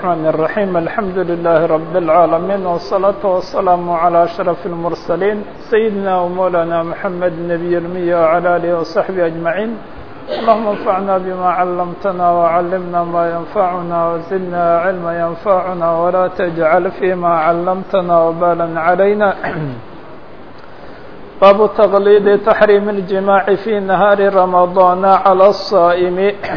الرحمن الرحيم الحمد لله رب العالمين والصلاة والسلام على أشرف المرسلين سيدنا ومولانا محمد النبي المية وعلى آله وصحبه أجمعين اللهم انفعنا بما علمتنا وعلمنا ما ينفعنا وزدنا علما ينفعنا ولا تجعل فيما علمتنا وبالا علينا باب تغليظ تحريم الجماع في نهار رمضان على الصائم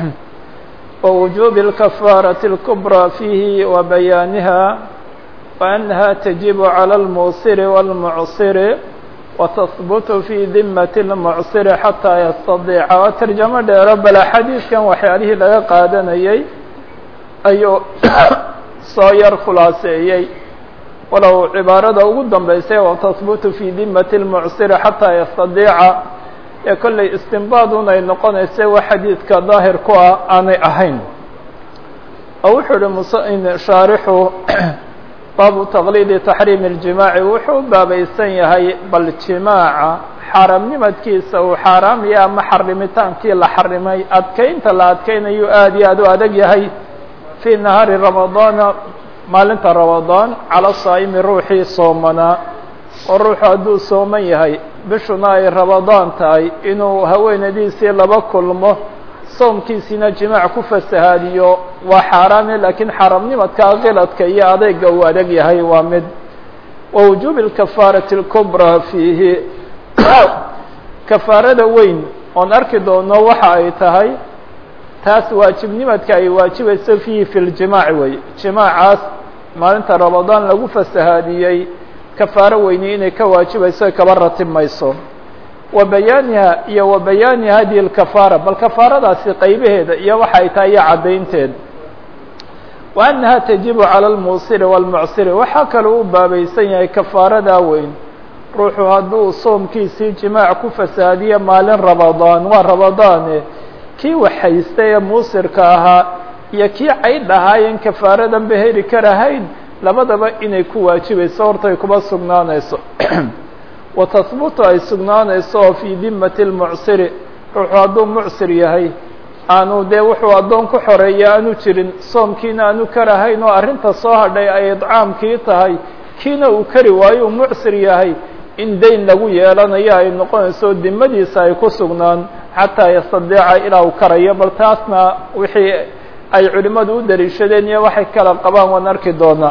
ووجوب الكفارة الكبرى فيه وبيانها وأنها تجب على الموسر والمعصر وتثبت في ذمة المعصر حتى يستضيع وترجمة رب الحديث كان وحياله لغا قادنيي أيو صاير خلاصيي ولو عبارة ugu dambaysay وتثبت في ذمة المعصر حتى يستضيع ee kollay istinbaadun ay noqonaysay wax xadiidka daahir ku ah aanay ahayn oo wuxuu ihi musin shaarixu baabu taqliidi taxriimi اljimaaci wuxuu u baabaysan yahay bal jimaaca xaaraamnimadkiisa uu xaaraamaya ama xarimitaankii la xarimay adkeynta la adkeynayu aad iyo aad u adag yahay fii nahaari ramadaana maalinta ramadaan cala saa'imi ruuxii soomanaa oo ruuxu hadduu sooman yahay bishuna ay rabadaan tahay inuu haweenadiisii laba kulmo soomkiisiina jimaac ku fasahaadiyo waa xaaraame laakiin xaaraamnimadka kiladka iyo adeyga uu adag yahay waa mid wa wujuubi alkafaarati اlkubraa fiihi kafaarada weyn oon arki doono waxa ay tahay taas waajibnimadka ay waajibayso fiihi fi ljimaaci wey jimaacaas maalinta ramadaan lagu fasahaadiyey kafaaro weyni inay ka waajibayso kaba ratib mayso wa bayaaniha iyo wa bayaani hadihi اlkafaara bal kafaaradaasi qaybaheeda iyo waxa ay tahay iyo caddaynteed wa annaha tajibu calى اlmuusiri wاlmucsiri waxaa kaloo u baabaysan yahay kafaaradaa weyn ruuxu hadduu soomkiisii jimaac ku fasaadiye maalin ramadaan waa ramadaane kii waxhaysta ee muusirka ahaa iyo kii caydh ahaayeen kafaaradan ba heli karahayn labadaba inay ku waajibayso horta ay kuma sugnaanayso wa tahbutu ay sugnaanayso oo fii dimati lmucsiri ruuxuu hadduu mucsir yahay aanu dee wuxuu addoon ku xoreeya aanu jirin soomkiina aanu karahayn oo arrinta soo hadhay ay idcaamkii tahay kiina uu kari waayo uu mucsir yahay in dayn lagu yeelanayo ay noqonayso dimadiisa ay ku sugnaan xataa yastadiica ilaa uu karayo bal taasna wixii ay culimadu u daliishadeen iyo waxay kala qabaan waan arki doonaa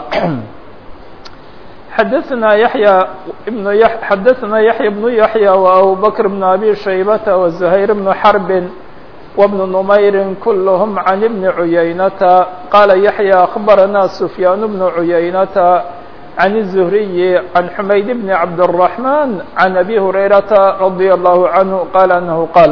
xadaثna yaحyى بن xadaثna yaحyى بن yaحyى وأbu bكر بن أbي شhaybة وزhayر بن xرب وبن نmayr kulhm عن بن عuyaynةa qala yaحyى أخbarana سfyاn بن عuyaynةa عن الزهري عن حmayd بن عبدالرحمن عن أbي هريرةa رضي الله عنه qال أنه qال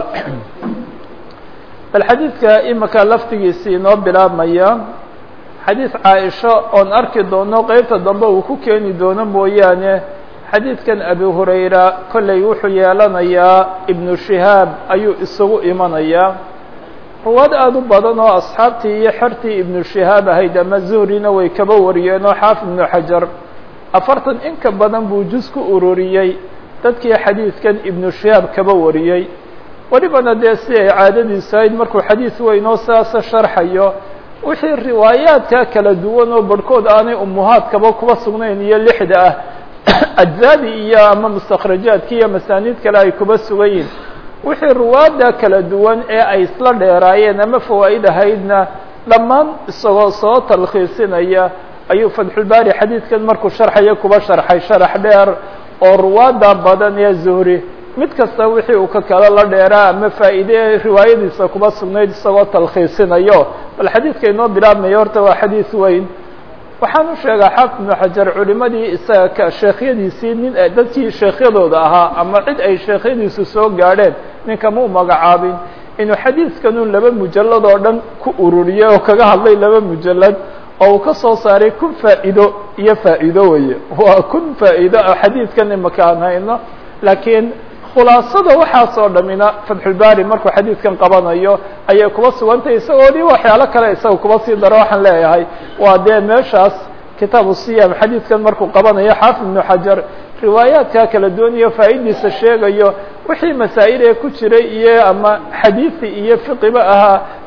bal xadiidka imika laftigiisii inoo bilaabmaya xadiid caaisho oon arki doono qeybta dambe uu ku keeni doono mooyaane xadiidkan abi hurayra kollay wuxuu yeelanayaa ibnu shihaab ayuu isugu imanayaa ruwaad aada u badan oo asxaabtii iyo xertii ibnu shihaab ahayd ama zuhrina way kaba wariyeen oo xaafid ibnu xajar afartan in ka badan buu juz ku ururiyey dadkii xadiidkan ibnu shihaab kaba wariyey welibana dee si ay caadadiisu ahayd markuu xadiid weynoo saasa sharxayo wixii riwaayaadka kala duwan oo barhkood aanay umuhaadkaba kuba sugnayn iyo lixda ah ajzaadii iyo ama mustakhrajaadki iyo masaaniid kale ay kuba sugan yihin wixii ruwaadda kala duwan ee ay isla dheeraayeen ama fawaa'id ahaydna dhammaan isagoo soo talkhiisinaya ayuu fatxulbaari xadiidkan markuu sharxayo kuba sharxay sharax dheer oo ruwaadda badan ee zuhri mid kasta wixii uu ka kala la dheeraa ama faa'iide riwaayadiisa kuba sugnayd isagoo talkhiisinayo bal xadiidka inoo bilaabmaya horta waa xadiid weyn waxaan u sheegaa xaafid ibnu xajar culimadii isaga ka sheekhyadiisii nin dadkii sheekhyadooda ahaa ama cid ay sheekhyadiisu soo gaadheen ninkama u magacaabin inuu xadiidkanun laba mujalad oo dhan ku ururiyey oo kaga hadlay laba mujalad oo uu ka soo saaray kun faa'iido iyo faa'iido weye waa kun faa'iido oo xadiidkan imaka aan hayno laakiin khulaasada waxaasoo dhamina fatxulbaari markuu xadiidkan qabanayo ayay kuba sugantahay isagoodii waxyaalo kale isaga kuba sii daro waxaan leeyahay waa dee meeshaas kitaabu siyam xadiidkan markuu qabanayo xaafid ibnu xajar riwaayaadka kala duwan iyo faa'idiisa sheegayo wixii masaa'il ee ku jiray iyo ama xadiisi iyo fiqiba ahaa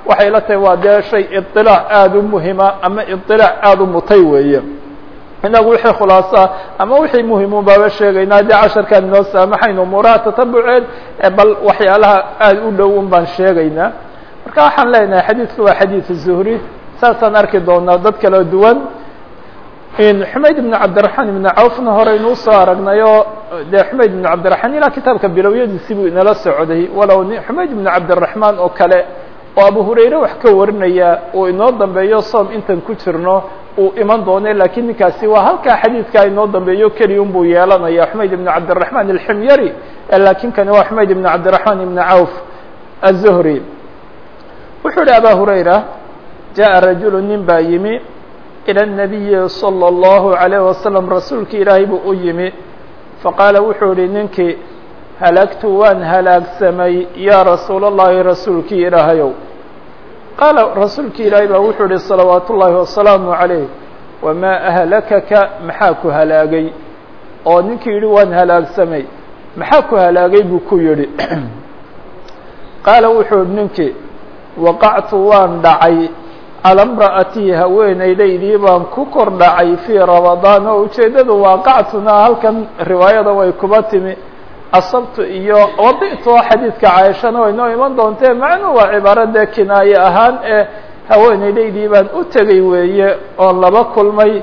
waxay la tahay waa dee shay iطilaac aada u muhima ama iطilaac aada u mutay weeye inagu wixii khulaasaa ama wixii muhimun baaba sheegaynaa dee casharkaan inoo saamaxayn umuuraha tatabuceed bal waxyaalaha aada u dhow un baan sheegaynaa marka waxaan leenahay xadiidku waa xadiid zuhri saasaan arki doonaa dad kala duwan xumayd ibn cabdiraxmaan ibn cawfna horeynu usoo aragnay oo dee xumayd ibn cabdiraxmaan ilaa kitaabka bilowyadiisi buu inala socday walow xumayd ibn cabdiraxmaan oo kale oo abu hurayre wax ka warinaya uu inoo dambeeyo soom intan ku jirno uu iman doone lakiin ninkaasi waa halkaa xadiidkaa inoo dambeeyo keliya un buu yeelanaya xumayd ibn cabdiraxmaan alximyari lakin kani waa xumayd ibn cabdiraxmaan ibn cawf aلzuhri wuxuu yihi aba hurayra jaءa rajulu nin baa yimi ilى الnabiyi salى الlahu عalيه wasalam rasuulki ilaahay buu u yimi faqaala wuxuu yihi ninkii halagtu waan halaagsamay yaa rasuul اllahi rasuulkii ilaahayow qaala rasuulki ilaahay baa wuxuu yihi salawaat ullaahi wasalaamu عalayh wamaa ahlakaka maxaa ku halaagay oo ninkii yihi waan halaagsamay maxaa ku halaagay buu ku yihi qaala wuxuu yihi ninkii waqactu waan dhacay calى mra'atii haweeneydaydii baan ku kor dhacay fii ramadaan oo ujeeddadu waaqactuna halkan riwaayada way kuba timi asabtu iyo wadi'tu oo xadiidka caaishana way noo iman doontee macnuu waa cibaaro dee kinaaye ahaan ee haweeneydaydii baan u tegay weeye oon laba kulmay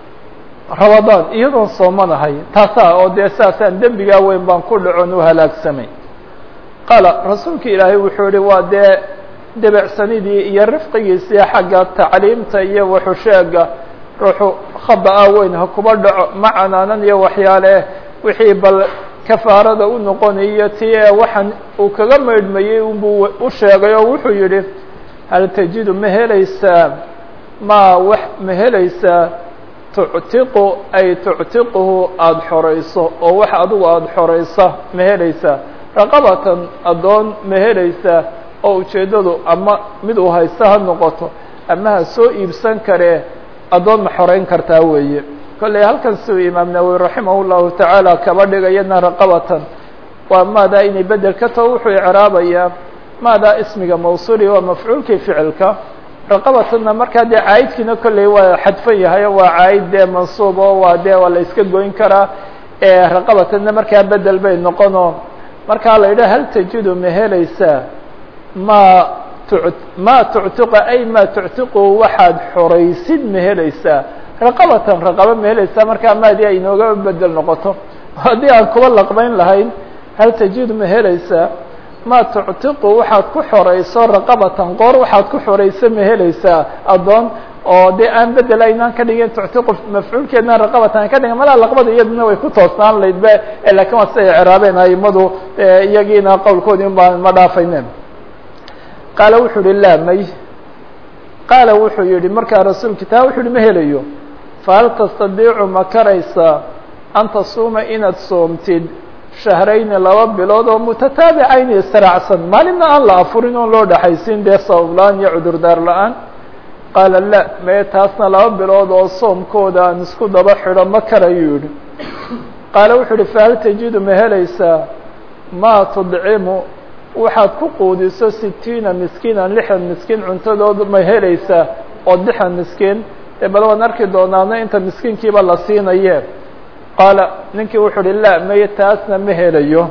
ramadaan iyadoon soomanahay taasaa oo dee saasaan dembigaa weyn baan ku dhacon u halaagsamay qaala rasuulka ilaahay wuxuu yihi waa dee debecsanidii iyo rifqigiisii xagga tacliimta iyo waxusheega ruuxu khada-a weyn ha kuba dhaco ma canaanan iyo waxyaale wixii bal kafaarada u noqonayo ti ee waxaan uu kaga maydhmayey unbuu u sheegay oo wuxuu yidhi hal tajidu ma helaysaa ma wax ma helaysaa tuctiqu ay tuctiquhu aada xorayso oo wax adigu aada xoraysa ma helaysaa raqabatan addoon ma helaysaa oo ujeeddadu ama mid uu haysta ha noqoto ama ha soo iibsan karee addoon ma xoreyn kartaa weeye kolley halkan siuu imaam nawowi raximah llahu tacaala kaba dhigayana raqabatan waa maadaa inay bedel ka taho wuxuu icraabayaa maadaa ismiga mawsuuli waa mafcuulkii ficilka raqabatanna markaa dee caayidkiina kolley waa xadfan yahay o waa caayid dee mansuub oo waa dee waa la iska goyn karaa raqabatanna markaa bedel bay noqono markaa la yidhaha hal tajidu ma helaysaa ma tu ma tuctiqa ay ma tuctiqu waxaad xoraysid ma helaysaa raqabatan raqaba ma helaysaa markaa maadii ay inooga bedel noqoto haddii aan kuba laqbayn lahayn hal tajidu ma helaysaa ma tuctiqu waxaad ku xorayso raqabatan qoor waxaad ku xorayso ma helaysaa addoon oo dee aan bedel aynaan ka dhigin tuctiqu mafcuulkeedna raqabatan an ka dhigin malaa laqbada iyaduna way ku toosnaan layd be lakin waa siday ciraabeen aimadu iyagiina qowlkoodii un baan ma dhaafaynen qaala wuxuu yihi laa may qaala wuxuu yihi markaa rasuulki taa wuxuu yihi ma helayo fahal tastadiicu ma karaysaa an tasuuma inaad soomtid shahrayni laba bilood oo mutataabicayni israacsan maalinna aan la afurin oon loo dhexaysin dee sabab la-aan iyo cudurdaar la-aan qaala la mee taasna laba bilood oo soomkooda aan isku daba xidho ma karayuu yihi qaala wuxuu yihi fahal tajidu ma helaysaa maa tudcimu waxaad ku quudiso sitiina miskiinan lixdan miskiin cuntadood ma helaysaa oo lixdan miskiin dee bal waan arki doonaana inta miskiinkiiba la siinaye qaala ninkii wuxuu uhi la maye taasna ma helayo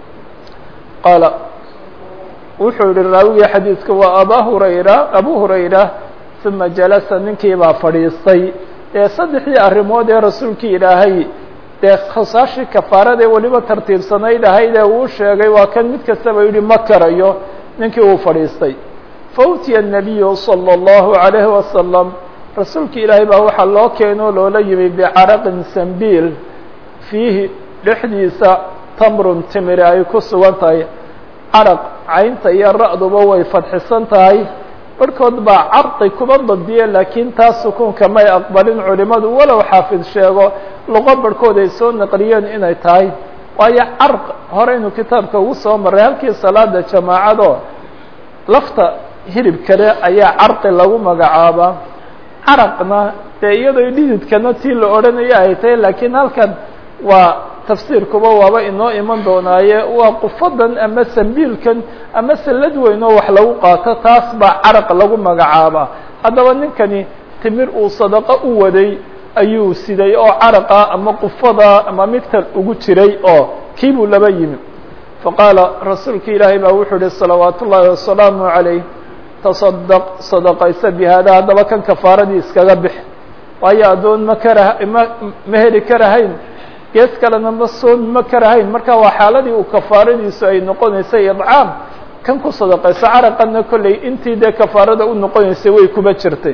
qaala wuxuu yihi raawigii xadiidka waa aba hurayra abu hurayra uma jalasa ninkii baa fadhiistay dee saddexdii arrimood ee rasuulkii ilaahay dee khasaashii kafaarada ee weliba tartiibsanayd ahayd ee uu sheegay waa kan mid kastaba yihi ma karayo ninkii uu fadhiistay fautiya الnabiyu salى الlahu عalayhi wasalam rasuulki ilaahay baa waxaa loo keenoo loola yimi bicaraqin sambiil fiihi dhexdiisa tamrun timiri ay ku sugan tahay caraq caynta iyo ra-duba way fadxisan tahay barhkood baa carqi kuba badiye laakiin taas sukuunka may aqbalin culimadu walow xaafid sheego luqo barhkood ay soo naqliyeen inay tahay waayo carq horeynu kitaabka ugu soo marray halkii salaada jamaacado lafta hilib kale ayaa carqi lagu magacaabaa caraqna dee iyadoo dhididkana tii la odhanaya ay tahay laakiin halkan waa tafsiirkuba waaba inoo iman doonaaye waa qufadan ama sambiilkan ama sallad weyn oo wax lagu qaato taas baa caraq lagu magacaabaa haddaba ninkani timir uu sadaqo u waday ayuu siday oo caraqa ama qufada ama migtal ugu jiray oo kii buu laba yimi faqaala rasuulki ilaahay baa wuxuu yihi salawaat ullaahi wasalaamu calayh tasadaq sadaqaysa bi haada haddaba kan kafaaradii iskaga bix waayo addoon ma kara ma ma heli karahayn gees kalena ma soomi ma karahayn marka waa xaaladii uu kafaaradiisu ay noqonaysay idcaam kan ku sadaqayso caraqana kolley intii dee kafaarada u noqonaysay way kuba jirtay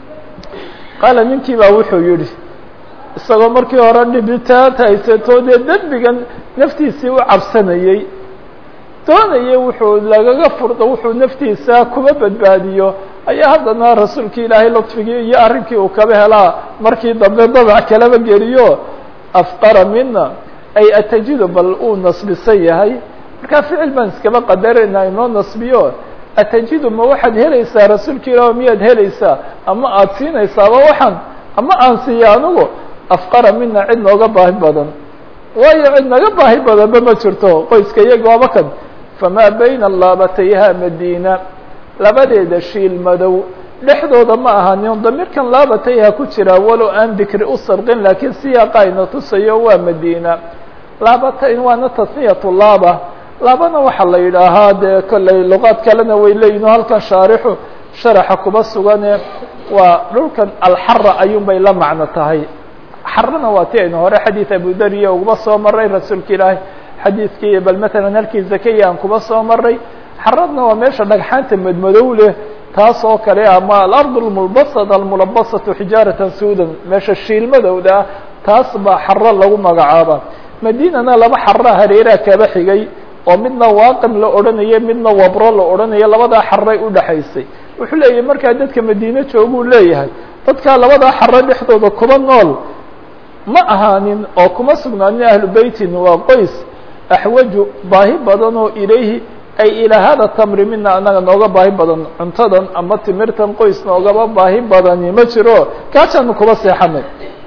qaala ninkii baa wuxuu yidhi isagoo markii hore dhibitaanta haysato dee dembigan naftiisii u cabsanayey doonayay wuxuu lagaga furdo wuxuu naftiisa kuba badbaadiyo ayaa haddana rasuulki ilaahay lutfigii iyo arrinkii uu kaba helaa markii dambe dabac kalaba geliyo afqara mina ay atajidu bal uu nasbisan yahay markaa ficil baan iskaba qadarayna inoo nasbiyo atajidu ma waxaad helaysaa rasuulka ilaah miyaad helaysaa ama aada siinaysaaba waxaan ama aan siiya anigu afqara mina cid nooga baahi badan waayo cid naga baahi badanba ma jirto qoyska iyaga waaba kan famaa bayna laabatayha madiina labadeeda shiil madow dhexdooda ma ahanin damiirkan laabatayha ku jira walow aan dikri u sarqin laakiin siyaaqa ayna tusayo waa madiina laabatayn waana tasniyatu laaba laabana waxaa la yidhaahaa dee kolley luqaad kalena way leeyihin o halkan shaarixu sharaxa kuba sugane waa dhulkan alxara ayuun bay la macno tahay xarana waa ti aynu hore xadiid abudariya uguba soo maray rasuulka ilaahay xadiidkii bal matalan halkii zakaya aan kuba soo maray xaradna waa meesha dhagxaanta madmadow leh taas oo kale ama alard lmulbasad almulabasatu xijaaratan suudan meesha shiilmadowda ah taas baa xaro lagu magacaaba madinana laba xara hareeraha kaba xigay oo midna waaqim la odhanayo midna wabro la odhanayo labadaa xaray udhaxaysay wuxuu leeyahay markaa dadka madiine jooguu leeyahay dadkaa labadaa xaro dhexdooda kuba nool ma ahaanin oo kuma sugnaanin ahlu beytin waa qoys axwaju baahi badan oo ilayhi ay ilaa hada tamri mina anaga nooga baahi badan cuntadan ama timirtan qoys noogaba baahi badani ma jiro kaasaanu kuba seexanay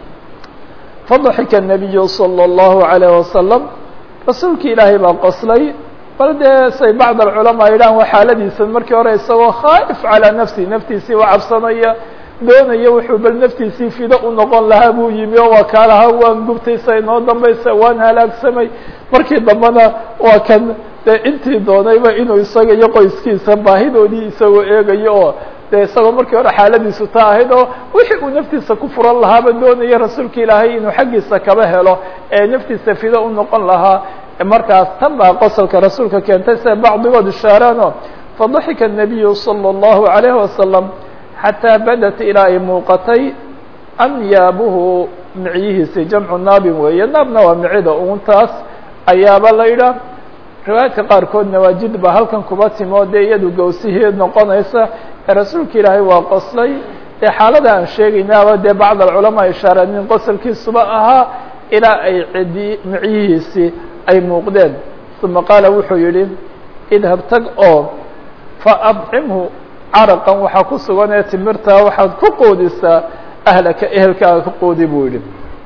fadaxika الnabiyu salى الlahu عalيه wasalam rasuulki ilaahay baa qoslay bal dee say bacd alculamaa yidhahan waa xaaladiisa markii hore isagoo khaa'if calaa nafsi naftiisii u cabsanaya doonaya wuxuu bal naftiisii fido u noqon lahaa buu yimi oo waa kaa lahaa waan gubtaysa inoo dambaysa waan halaagsamay markii dambena waa kan dee intii doonayba inuu isaga iyo qoyskiisa baahidoodii isagoo eegayo oo dee isagoo markii hore xaaladiisu ta ahayd oo wixii uu naftiisa ku furan lahaaba doonaya rasuulka ilaahay inuu xaggiisa kaba helo ee naftiisa fido u noqon lahaa markaas tan baa qosolka rasuulka keentay sida bacdigood ishaaraano fadaxika الnabiyu salى الlahu عalayه wasalam xataa badat ilaa ay muuqatay anyaabuhu micyihiisi jamcu naabin weeye naabna waa micida uuntaas ayaaba la yidhaah riwaayaadka qaarkood nawaajid baa halkan kuba timo dee iyadu gawsihii noqonaysa ee rasuulka ilaahay waa qoslay ee xaalada aan sheegaynaaba dee bacd alculamaa ishaareen in qosolkiisuba ahaa ilaa ay cidi micyihiisii ay muuqdeen uma qaala wuxuu yihi idhab tag oo faabcimhu caraqan waxaa ku sugan ee timirtaa waxaad ku qoodisaa ahlaka ehelkaaga ku qoodi buu yihi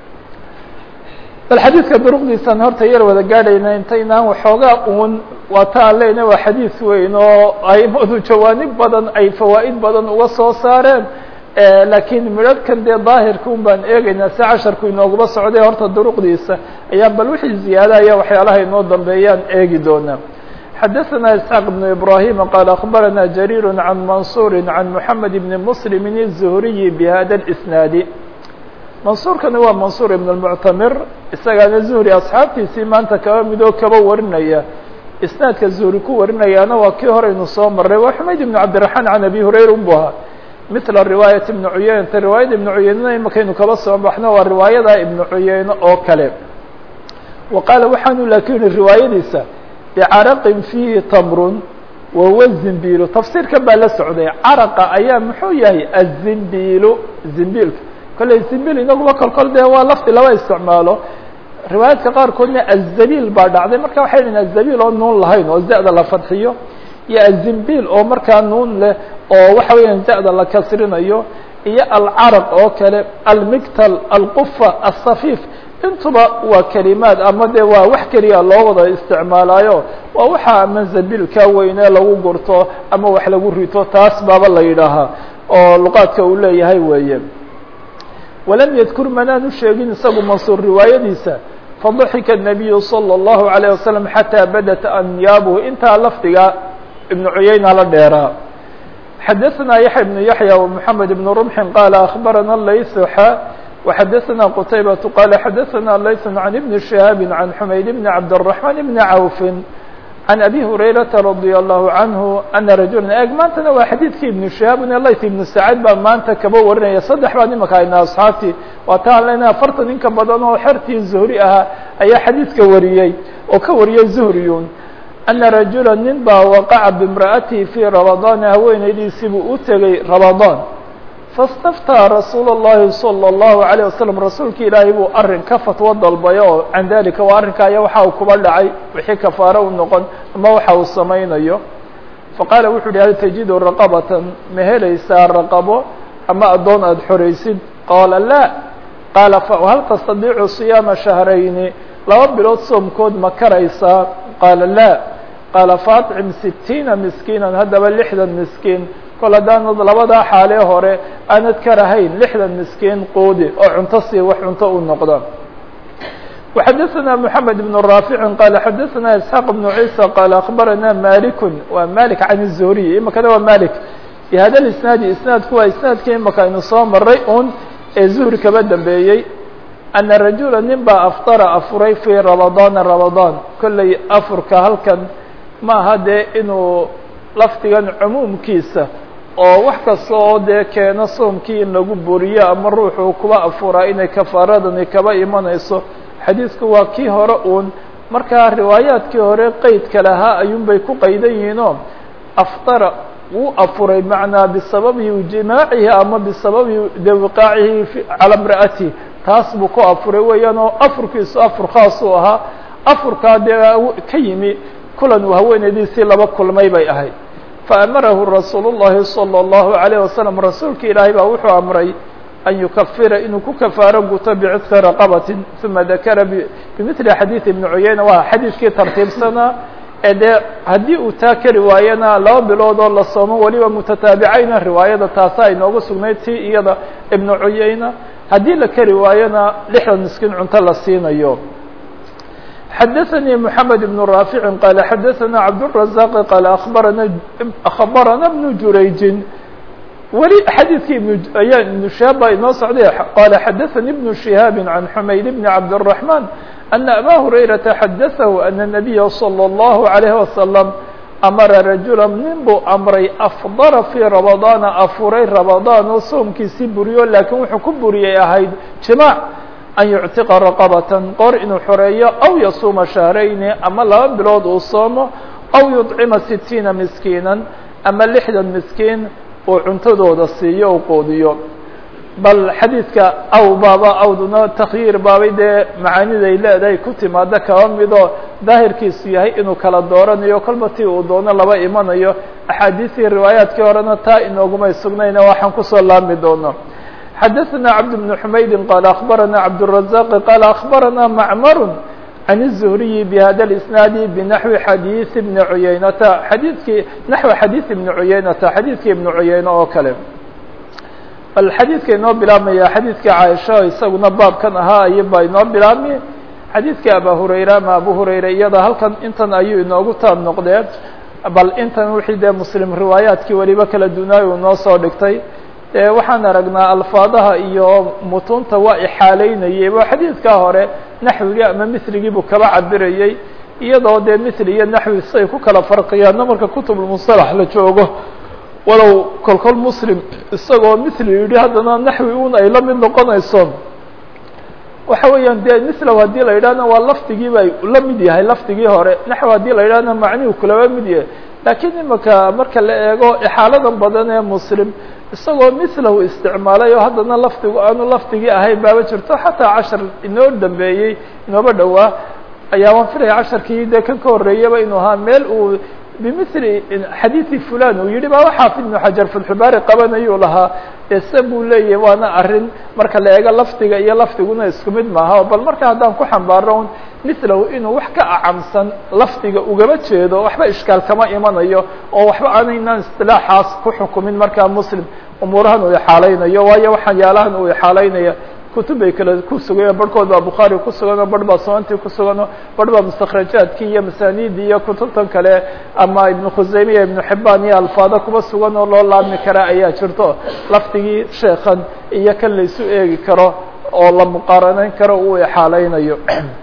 bal xadiidka duruqdiisaan horta yar wada gaadhayna intaynaan waxoogaa uun waa ta aan leyna waa xadiis weyn oo aimadu jawaanib badan ay fawaa'id badan uga soo saareen laakiin midharhkan dee daahirka un baan eegaynaa si casharku inooguba socday horta duruqdiisa ayaan bal wixii ziyaadaya waxyaalaha inoo dambeeyaan eegi doonaa xadaثna isxaaq بن ibrahim qaal akbarana jariir can mansuuri can mحamed bni mslim الzuhriyi bhada اsnaadi mansuurkani waa mansuur ibn اmuctamir isagaana zuhri asxaabtiisii maanta kaba midoo kaba warinaya isnaadka zuhri ku warinayaana waa kii horeynu soo maray waa xumayd ibn cabdiraحmaan can abi hurayra unbu ahaa mila riwaayat ibni cuyeynata riwaayada ibni cuyeynena imakaynu kaba soo baxno waa riwaayada ibni cuyeyne oo kale wa qaala waxaanu laakin yihi riwaayadiisa bicaraqin fiihi tamrun wahuwa zimbiilu tafsiirkan baa la socday caraqa ayaa muxuu yahay azimbiilu zimbiilka kolley zimbiil inaguba kolkol dee waa lafdi laba isticmaalo riwaayaadka qaarkoodna azabiil baa dhacday marka waxay dhahin azabiil oo nuun lahayn oo za-da la fadxiyo iyo azimbiil oo markaa nuun leh oo waxa weeyaan za-da la kasrinayo iyo alcaraq oo kale almigtal alqufa asafiif intuba waa kelimaad ama dee waa wax keliya loo wada isticmaalaayo waa waxa ama zabilka weyne lagu gurto ama wax lagu rito taas baaba la yidhaahaa oo luqaadka uu leeyahay weeye walam yadkur manaanu sheegin isagu mansuur riwaayadiisa fadaxika الnabiyu salى الlahu عalيه wasalam xataa badat anyaabuhu intaa lafdiga ibnu cuyayna la dheeraa xadaثna yaحya بن yaحyى ومحamed بن رمح qال أخbarana layث xa وxadaثna qتaybaة qال xadaثna layث عن بن شهاaب عن حmayd بن cabdالرحمن بن عawف عن أbي هurayرaةa رضي الله عنه أنa رajuلا eg maantana waa xadiidkii iبن شهاaب layث iبن سacاad baa maanta kaba warinaya saddex baa imaka ayna asxaabtii waata aan lena afartan in ka badan oo xertii zuhri ahaa ayaa xadiidka wariyey oo ka wariyay zuhriyun أنa رajuلا nin baa waqaca bامra'atihi fي رamaضاn haweenaydiisii buu u tegey رamaضاn faاstaftaa rasuul الlahi salى الlahu عalيه wasalam rasuulka ilaahay buu arin ka fatwo dalbay oo can dalika waa arrinka aya waxa uu kuba dhacay wixii kafaaro u noqon ama waxa uu samaynayo faqaala wuxu uhi hal tajidu raqabatan ma helaysaa raqabo ama addoon aada xoraysid qaala laa qaala hal tastadiicu صiyaama shahrayni laba bilood soomkood ma karaysaa qaala laa qaala faطcim sitiina miskiinan haddaba lixdan miskiin kol haddaanad labadaa xaalee hore aanad karahayn lixdan miskiin quudi oo cunto sii wax cunto u noqda وxadaثna mحamed بن raafici qaala xadaثna isxaaq بnu ciisa qaala akbarana maliku waa malik can الzuhriy imakana waa malik bi hada isnaadi isnaadku waa isnaadkii imaka aynu soo maray un ee zuhri kaba dambeeyey ana rajula nin baa aftara afuray fii ramadaana ramadaan kolley afurka halkan ma aha dee inuu lafdigan cumuumkiisa oo wax kasta oo dee keeno soomkii in lagu buriyo ama ruuxuu kuba afuraa inay kafaaradani kaba imanayso xadiidku waa kii hore uun markaa riwaayaadkii hore qeydka lahaa ayuunbay ku qaydan yihiinoo aftara wuu afuray macnaa bisababi jimaacihi ama bisababi de wiqaacihi calaa imra'atihi taas buu ku afuray weeyaan oo afurkiisu afur khaas uu ahaa afurkaa dee ka yimi kulan uu haweenaydiisii laba kulmay bay ahayd faamarahu rasuulu الlahi salى الlahu عalيه wasalam rasuulka ilaahay baa wuxuu amray an yukafira inuu ku kafaaro guto bicitqi raqabatin uma dakara bimili xadiid ibni cuyayna waa xadiidkii tartiibsanaa ee dee haddii uu taa kari waayana laba bilood oo la soomo weliba mutataabicayna riwaayada taasa inoogu sugnayd tii iyada ibnu cuyayna haddii la kari waayona lixdan miskiin cunto la siinayo xadaثnي محamed بن rاafiع qال xadaثna cabdالرaزاq qال abarana aخbarana بن jurayji weli xadiidkii ayaa iبن شihaab baa inoo socday qala xadaثnي بن شiهاab عan حmayd بن cabdالرحمن أن أbا هurayرaةa xadaثah أن النبya صلى الله عليه وسلم amara rajula nin buu amray afdara fii ramadaana afuray ramadaan oo soomkiisii buriyo laakiin wuxuu ku buriyay ahayd jimaac an yuctiqa raqabatan qor inuu xoreeyo aw yasuuma shahrayni ama laba bilood uu soomo aw yudcima sitiina miskiinan ama lixdan miskiin uu cuntadooda siiyo u qoodiyo bal xadiidka aw baaba awduna takhyiir baabay dee macaaniday leedahay ku timaado kaba midoo daahirkiisu yahay inuu kala dooranayo kolba tii uu doono laba imanayo axaadiistii riwaayaadkii horena taa inoogumay sugnayna waxaan kusoo laami doono xadaثna cabd بن حmaydi qال aخbarana cabdالرaزاq qال aخbarana macmar عan الزهriyi bhada الإsnaadi bnaحwi xadiiث بni cuyaynata xadiidkii naxwi xadiiث ibni cuyaynata xadiidkii ibni cuyayne oo kale bal xadiidka inoo bilaabmaya xadiidkii caaisha isaguna baabkan ahaa ay baa inoo bilaabmi xadiidkii aba hurayra ama abu hurayra iyada halkan intan ayuu inoogu taab noqdee bal intan wixii dee muslim riwaayaadkii weliba kala dunaay uu noo soo dhigtay e waxaan aragnaa alfaadaha iyo mutunta waa ixaaleynayay waa xadiidkaa hore naxwigii ama misligii buu kaba cabirayey iyadoo dee misli iyo naxwi siay ku kala farqiyaanna marka kutubulmusalax la joogo walow kolkol muslim isagoo misli yidhi haddana naxwi un ay la mid noqonayso waxa weeyaan dee mislow haddii la yidhahna waa lafdigii bay la mid yahay lafdigii hore naxwi haddii la yidhahna macnihu kulaba mid yahay laakiin imaka marka la eego ixaaladan badan ee muslim isagoo mislahu isticmaalay oo haddana lafdigu aanu lafdigii ahayn baaba jirto xataa cashar inoo dambeeyey inooba dhowaa ayaa waan filaya casharkii dee kan ka horreeyaba inuu ahaa meel uu bimili xadiidi fulan uu yihi baa xaafid ibnu xajar fatxubaari qabanayuu lahaa ese buu leeyahy waana arrin marka la eego lafdiga iyo lafdiguna isku mid maaha bal marka haddaan ku xambaaro un milahu inuu wax ka acamsan lafdiga ugaba jeedo waxba ishkaal kama imanayo oo waxba aanaynan istilaaxaas ku xukumin markaa muslim umuurahan uu ixaalaynayo waayo waxyaalahan uu ixaalaynaya kutub bay kale ku sugayen barhkood baa bukhaari ku suganoo barh baa sunantii ku sugano barh baa mustakrajaadkii iyo masaaniidii iyo kutubtan kale ama ibnu khusayme iyo ibnu xibaan iyo alfaado kuba sugan oo loo laabmi karaa ayaa jirto lafdigii sheekan iyo kan laysu eegi karo oo la muqaaranayn karo uu ixaalaynayo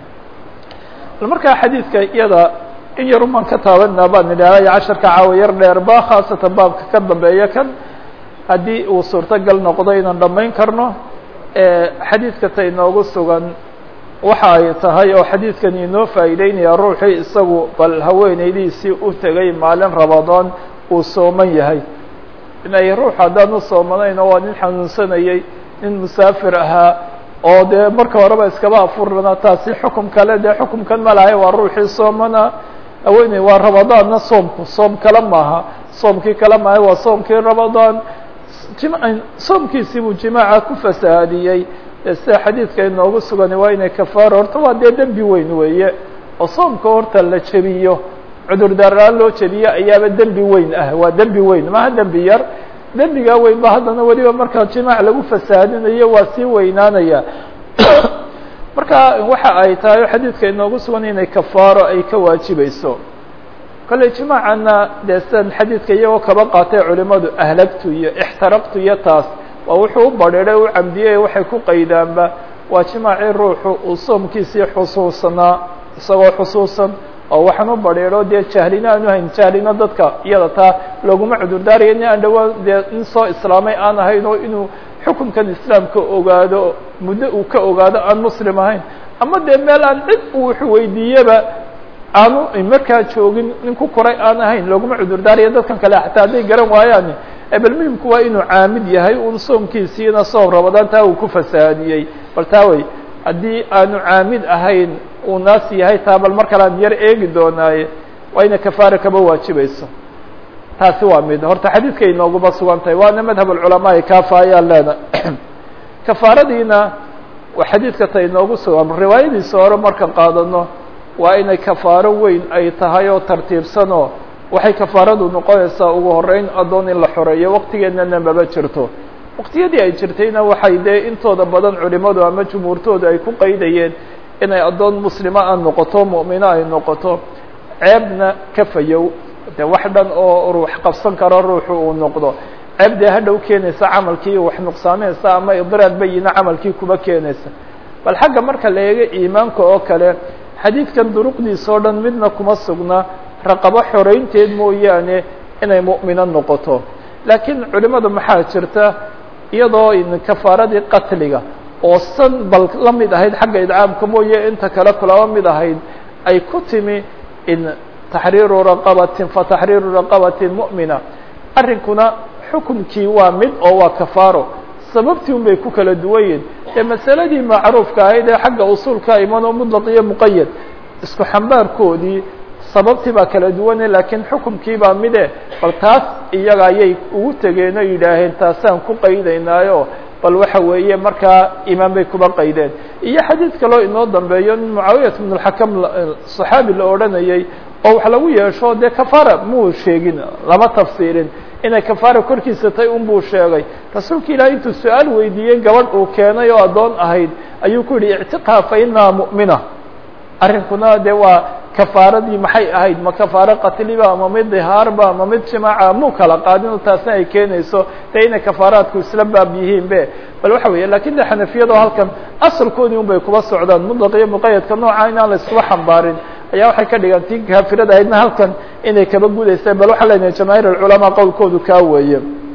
markaa xadiidka iyada in yar umaan ka taabanaa baan idhaahday casharka caawa yar dheerba khaasatan baabka ka dambeeya kan haddii uu suurtogal noqdo inaan dhammayn karno xadiidka ta inoogu sugan waxa ay tahay oo xadiidkan inoo faa'iideynaya ruuxii isagu bal haweenaydiisii u tegay maalin rabadaan uu sooman yahay inay ruux haddaan u soomanayno waa nin xanuunsanayay nin musaafir ahaa oo dee marka horeba iskaba afurana taasi xukum kale dee xukumkan ma lahay waa ruuxii soomana haweeney waa rabadaanna soomku soom kale maaha soomkii kale maaha waa soomkii rabadaan soomkiisii buu jimaaca ku fasahaadiyey sida xadiidka inoogu sugan waa inay kafaaro horta waa dee dembi weyn weeye oo soomka horta la jebiyo cudurdaaraan loo jebiyo ayaaba dembi weyn ah waa dembi weyn maha dembi yar dembigaa weyn ba haddana weliba markaa jimaac lagu fasahaadinayo waa sii weynaanaya marka waxa ay tahay xadiidka inoogu sugan inay kafaaro ay ka waajibayso kolley jimaacana dee sidan xadiidka iyagoo kaba qaatay culimadu ahlagtu iyo ixtaraqtu iyo taas waa wuxuu u badhiiray u camdiyey waxay ku qaydaanba waa jimaacii ruuxu uu soomkiisii xusuusanaa isagoo xusuusan oo waxaan u badhiidho dee jahlina aanu hayn jahlina dadka iyada taa looguma cudurdaaraya nin aan dhawaan dee nin soo islaamay aan ahayn oo inuu xukunkan islaamka ogaado muddo uu ka ogaado aan muslim ahayn ama dee meel aan cid uu wax weydiiyeba aanu markaa joogin nin ku koray aan ahayn looguma cudurdaaraya dadkan kale xataa hadday garan waayaan bal muhimku waa inuu caamid yahay un soomkiisiina soom rabadaan taa uu ku fasahaadiyey bal taa wey haddii aanu caamid ahayn uu naas yahay taa bal mar kale aan yar eegi doonaaye waa inay kafaara kaba waajibayso taasi waa mid horta xadiidka inooguba sugan tahay waana madhab alculamaai kaafa ayaan leena kafaaradiina waa xadiidka ta inoogu sugan riwaayadiisa hore marka qaadano waa inay kafaaro weyn ay tahay oo tartiibsanoo waxay kafaaradu noqonaysaa ugu horeyn addoon in la xoreeyo waqtigeennana maba jirto waqtiyadii ay jirtayna waxay dee intooda badan culimadu ama jumhuurtoodu ay ku qaydayeen inay addoon muslima a noqoto mu'mino ay noqoto ceebna ka fayow de wax dhan oo ruux qabsan karo ruuxu uu noqdo ceeb dee hadhow keenaysa camalkii wax nuqsaaminaysa ama idraad bayina camalkii kuba keenaysa bal xagga marka la eego iimaanka oo kale xadiidkan duruqdiisa oo dhan midna kuma sugna raqabo xoreynteed mooyaane inay mu'mino noqoto laakiin culimada maxaa jirta iyadoo kafaaradii qatliga oo san bal la mid ahayd xagga idcaamka mooye inta kale kulaba mid ahayd ay ku timi in taxriiru raqabatin fa taxriiru raqabatin mu'mina arrinkuna xukumkii waa mid oo waa kafaaro sababtii un bay ku kala duwanyihin ee masaladii macruufka ahayd ee xagga usuulka imanoo mutlaq iyo muqayad isku xambaarkoodii sababtii baa kala duwane laakiin xukumkii baa mide bal taas iyaga ayay ugu tegeen oo yidhaaheen taasaan ku qaydaynaayo bal waxa weeye markaa imaan bay kuba qaydeen iyo xadiid kaloo inoo dambeeyo nin mucaawiyat bn اlxakam صaxaabi la odhanayay oo wax lagu yeesho dee kafaara muu sheegin lama tafsiirin inay kafaara korkiisa tay un buu sheegay rasuulka ilahi intuu su-aal weydiiyey gabadh uu keenay oo addoon ahayd ayuu ku yihi ictiqha fa inaha mu'mina arrinkuna de waa kafaaradii maxay ahayd ma kafaaro qatliba ama mid dihaarba ama mid jimaaca muu kala qaadin taasna ay keenayso de inay kafaaraadku isla baab yihiin be bal waxa weeye lakin de xanafiyado halkan asalkoodii un bay kuba socdaan mutlaq iyo muqayadka nooca inaan la iskuba xambaarin ayaa waxay ka dhigan tii kaafirada ahaydna halkan inay kaba gudayseen bal waxaa lenahay jamaahiir alculamaa qowlkoodu kaa weeye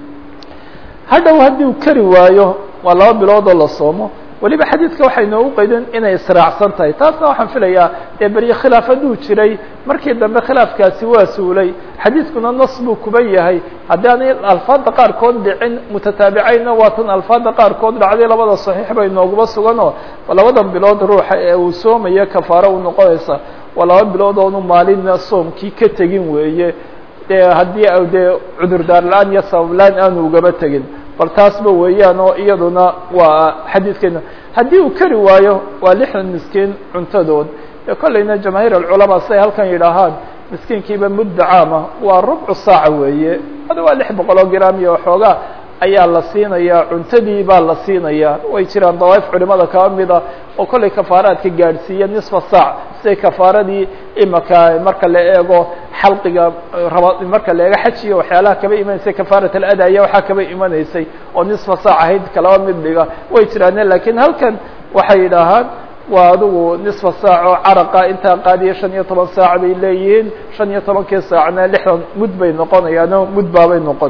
hadhow haddii uu kari waayo waa laba bilood oo la soomo weliba xadiidka waxay noogu qaydeen inay israacsan tahay taasna waxaan filayaa dee berye khilaaf hadduu jiray markii dambe khilaafkaasi waa suulay xadiidkuna nas buu kuba yahay haddii aanay alfaada qaarkood dhicin mutataabicaynna waa tan alfaada qaarkood dhacday labada saxiix bay nooguba suganoo labadan bilood ruuxa ee uu soomayo kafaaro u noqonaysa waa laba bilood oonu maalina soomkii ka tegin weeye dee haddii dee cudurdaar la-aan iyo sabab la-aan aanu ugaba tegin bal taasba weeyaan oo iyaduna waa xadiidkeena haddii uu kari waayo waa lixdan miskiin cuntadood ee kollayna jamaahiir alculamaa siay halkan yidhaahaan miskiinkiiba mudda caama waa rubcu saaca weeye hada waa lix boqol oo gram iyo waxoogaa ayaa la siinayaa cuntadii baa la siinayaa way jiraan dawaaif culimada kaba mida oo kollay kafaaraadka gaadhsiiya nisfa saac siday kafaaradii imaka marka la eego xalqiga raba marka la eego xajiga waxyaalaha kaba imanaysay kafaarat aladaya waxaa kaba imanaysay oo nisfa saac ahayd kalaba mid dhiga way jiraane lakiin halkan waxay yidhaahaan waa adigu nisfa saac oo caraqa intaa qaadiya shan iyo toban saac bay leeyihiin shan iyo tobankii saacna lixdan mud bay noqonayaano mud baabay noqon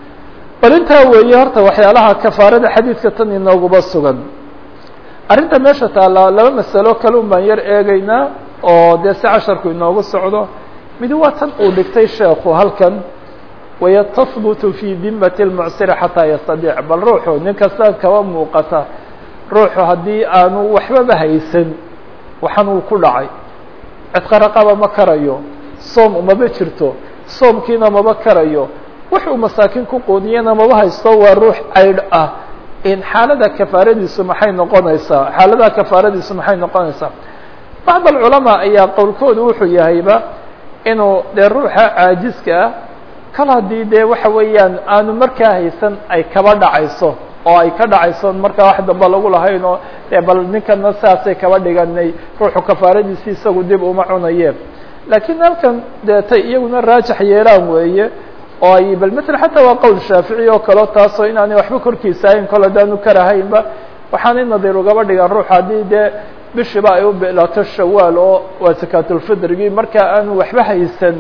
bal intaa weeye horta waxyaalaha kafaarada xadiidka tan inooguba sugan arrinta meesha taallaa laba masalo kale un baan yar eegaynaa oo dee si casharku inoogu socdo midi waa tan uu dhigtay sheekhu halkan waya tahbutu fi dimati اlmucsiri xataa yastadiic bal ruuxu nin kasta kaba muuqata ruuxu haddii aanu waxbaba haysan waxan uu ku dhacay cidqaraqaba ma karayo soom umaba jirto soomkiina maba karayo wuxuu masaakiin ku qoodiyana maba haysto waa ruux caydh ah in xaalada kafaaradiisu maxay noqonaysaa xaaladaha kafaaradiisu maxay noqonaysaa bacd alculamaa ayaa qowlkoodu wuxuu yahayba inuu dee ruuxa caajiska ah kal haddii dee waxa weeyaan aanu markaa haysan ay kaba dhacayso oo ay ka dhacayso markaa wax damba lagu lahayn oo dee bal ninkana saasay kaba dhiganay ruuxu kafaaradiisi isagu dib uma cunayeen laakiin halkan dee tay iyaguna raajax yeelaan weeye oo ay bal ml xataa waa qowl shaafici oo kaleo taasoo inaanay waxba korkiisa ahayn kol haddaanu karahaynba waxaanay nadiir ugaba dhigaan ruux haddii dee bishiba ay u bilaato shawaal oo waa sakaatulfidrigii markaa aanu waxba haysan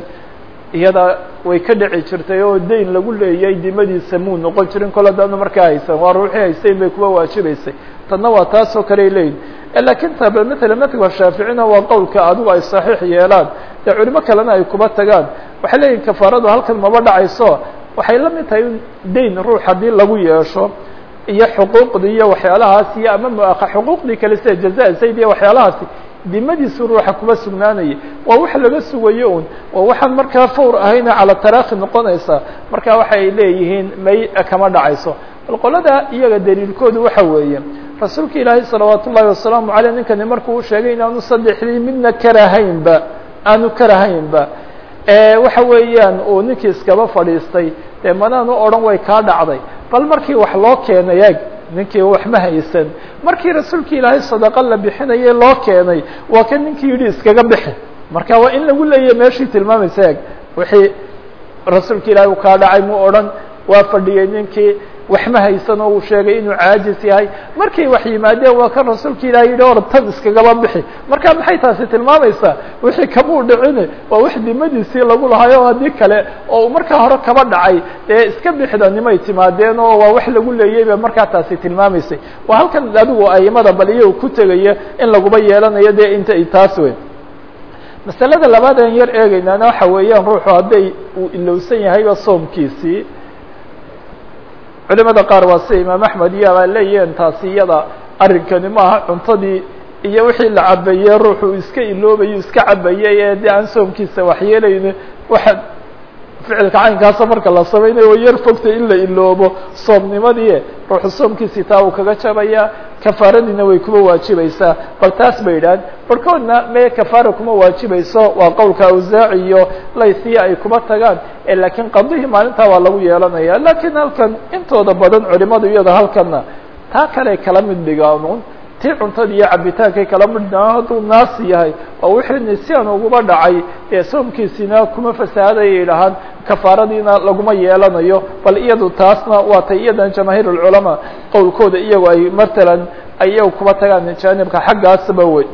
iyada way ka dhici jirtay oo dayn lagu leeyay dimadiisa muu noqon jirin kol haddaanu markaa haysan waa ruuxii haysayn bay kuwa waajibaysay tanna waa taasoo kale leeyihin lakiin ta bal mala madhaba shaaficina waa qowlka adigu ay saxiix yeelaan dee culimo kalena ay kuba tagaan waxay leeyihin kafaaradu halkan maba dhacayso waxay la mid tahay in dayn ruux haddii lagu yeesho iyo xuquuqdii iyo waxyaalahaas iyo ama muaha xuquuqdii kale sida jaza zayd iyo waxyaalahaasi dimadiisu ruuxa kuba sugnaanaya waa wax laga sugayo un waa waxaan markaa fawr ahayna cala taraakhi noqonaysa marka waxay leeyihiin may kama dhacayso bal qolada iyaga daliilkoodu waxa weeye rasuulka ilaahay salawaat ullahi wasalaamu aleyh ninkani markuu u sheegay inaanu saddexdii midna karahaynba aanu karahaynba waxa weeyaan uu ninkii iskaba fadhiistay dee manaanu odhan way kaa dhacday bal markii wax loo keenay eeg ninkii wax ma haysan markii rasuulka ilaahay sadaqa la bixinayay loo keenay waa kan ninkii yidhi iskaga bixi marka waa in lagu leeyahy meeshii tilmaamaysa eeg wixii rasuulka ilaahay u kaa dhacay mu odhan waa fadhiyey ninkii wax ma haysan oo uu sheegay inuu caajis yahay markay wax yimaadeen waa kan rasuulka ilahi yidhi or tan iskagaba bixi marka maxay taasi tilmaamaysaa wixii kamuu dhicine waa wax dimadiisii lagu lahayo o haddii kale oo markaa hore kaba dhacay dee iska bixda nimay timaadeen oo waa wax lagu leeyay ba markaa taasi tilmaamaysay waa halkan adigu aimada bal iyagu ku tegaya in laguba yeelanayo dee inta taas wey masalada labaad aan yar eegeynaana waxa weeyaan ruuxu hadday uu ilowsan yahayba soomkiisii culimada qaar waa sida imaam axmed iyo abaa leeyihiin taasi iyada arrinkani maaha cuntadii iyo wixii la cabayey ruuxu iska iloobayo iska cabayay ee dee aan soomkiisa waxyeelayni waxa ficilka caynkaasa marka la samaynayo way yar fogtay in la iloobo soomnimadii ruuxu soomkiisii taa uu kaga jabaya kafaaradiina way kuma waajibaysaa bal taas bay yidhahan barkoodna me kafaara kuma waajibayso waa qowlka awsaaci iyo laysiya ay kuma tagaan lakiin qadihii maalintaa waa lagu yeelanaya lakiin halkan intooda badan culimadu iyada halkana taa kale kala mid dhigaan tii cuntada iyo cabitaankay kala mid dhigaan hadduu naasi yahay oo wixii nisyan uguba dhacay ee soomkiisina kuma fasahaday yidhahaan kafaaradiina laguma yeelanayo bal iyadu taasna waa tay iyadan jamaahiir اlculamaa qowlkooda iyagu ay matalan ay iyagu kuba tagaan jaanibka xaggaasba wey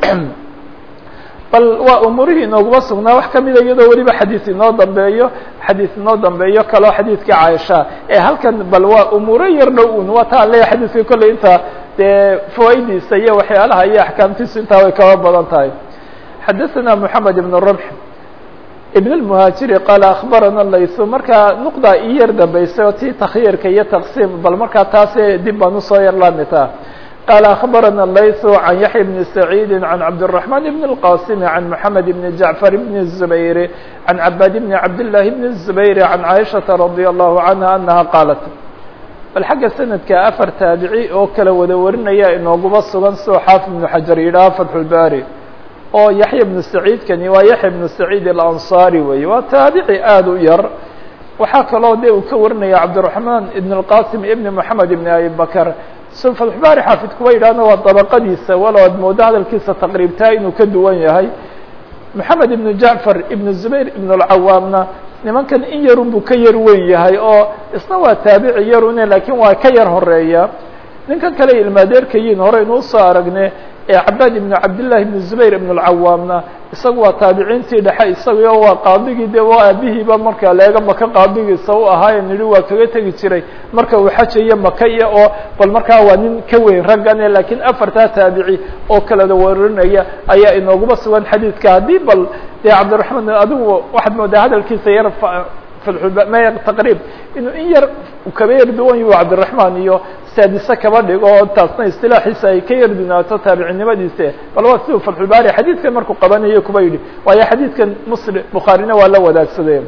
bal waa umuurihii inooguma sugnaa wax kamida iyadoo weliba xadiis inoo dambeeyo xadiis inoo dambeeyo kaloo xadiidkii caaisha ee halkan bal waa umuuro yar dhow un waa taan leeya xadiiska kolley inta dee fawaidiisa iyo waxyaalaha iyo axkaamtiisu intaa way kaba badan tahay xadaثana moxamed ibn rumx ibn اlmuhaajiri qaala akbarana laysu markaa nuqda ii yar dambeysay oo tii takhyiirka iyo taqsiim bal markaa taase dib baan usoo yar laamitaa قال أخبرنا الليث عن يحيى بن سعيد عن عبد الرحمن بن القاسم عن محمد بن جعفر بن الزبير عن عباد بن عبد الله بن الزبير عن عائشة رضي الله عنها أنها قالت bal xagga sanadka afar taabici oo kala wada warinaya inooguba sugan soo xaafid ibnu xajar yidhaha fatxulbaari oo yaxya ibnu saciidkani waa yaxya ibnu saciid alansaari weeye waa taabici aada u yar waxaa kaloo de uu ka warinaya cabdiraxmaan ibn اlqasim ibn moxamed ibn abi bakr so fatxulbaari xaafid kuwa yidhahna waa dabaqadiisa walow ad moodo hadalkiisa taqriibtaa inuu ka duwan yahay moxamed ibn jacfar ibn zubayr ibn اlcawaamna nimankan in yarun buu ka yar weyn yahay oo isna waa taabici yarune lakiin waa ka yar horeeya ninkan kale ilmaadeerkayiin horeynu usoo aragne ee cabaad ibnu cabdillahi ibnu zubayr ibn اlcawaamna isagu waa taabiciintii dhexe isaguyo waa qaadigii de waa aabihiiba marka leega maka qaadigiisa u ahaaye nidhi waa kaga tegi jiray marka uu xajayo maka iyo oo bal markaa waa nin ka weyn raggane lakiin afartaa taabici oo kalada warinaya ayaa inooguba sugan xadiidka haddii bal dee cabdiraxmaan adigu waxaad moodaa hadalkiisa yar m taqriib inuu in yar kaba yar duwan yahu cabdiraxmaan iyo saadise kaba dhigo oo taasna istilaaxiisa ay ka yar dunaato taabicinimadiisa bal waa siduu fatxulbaari xadiidkan markuu qabanayo kuba yidhi waayo xadiidkan muslim bukhaarina waa la wadaagsaday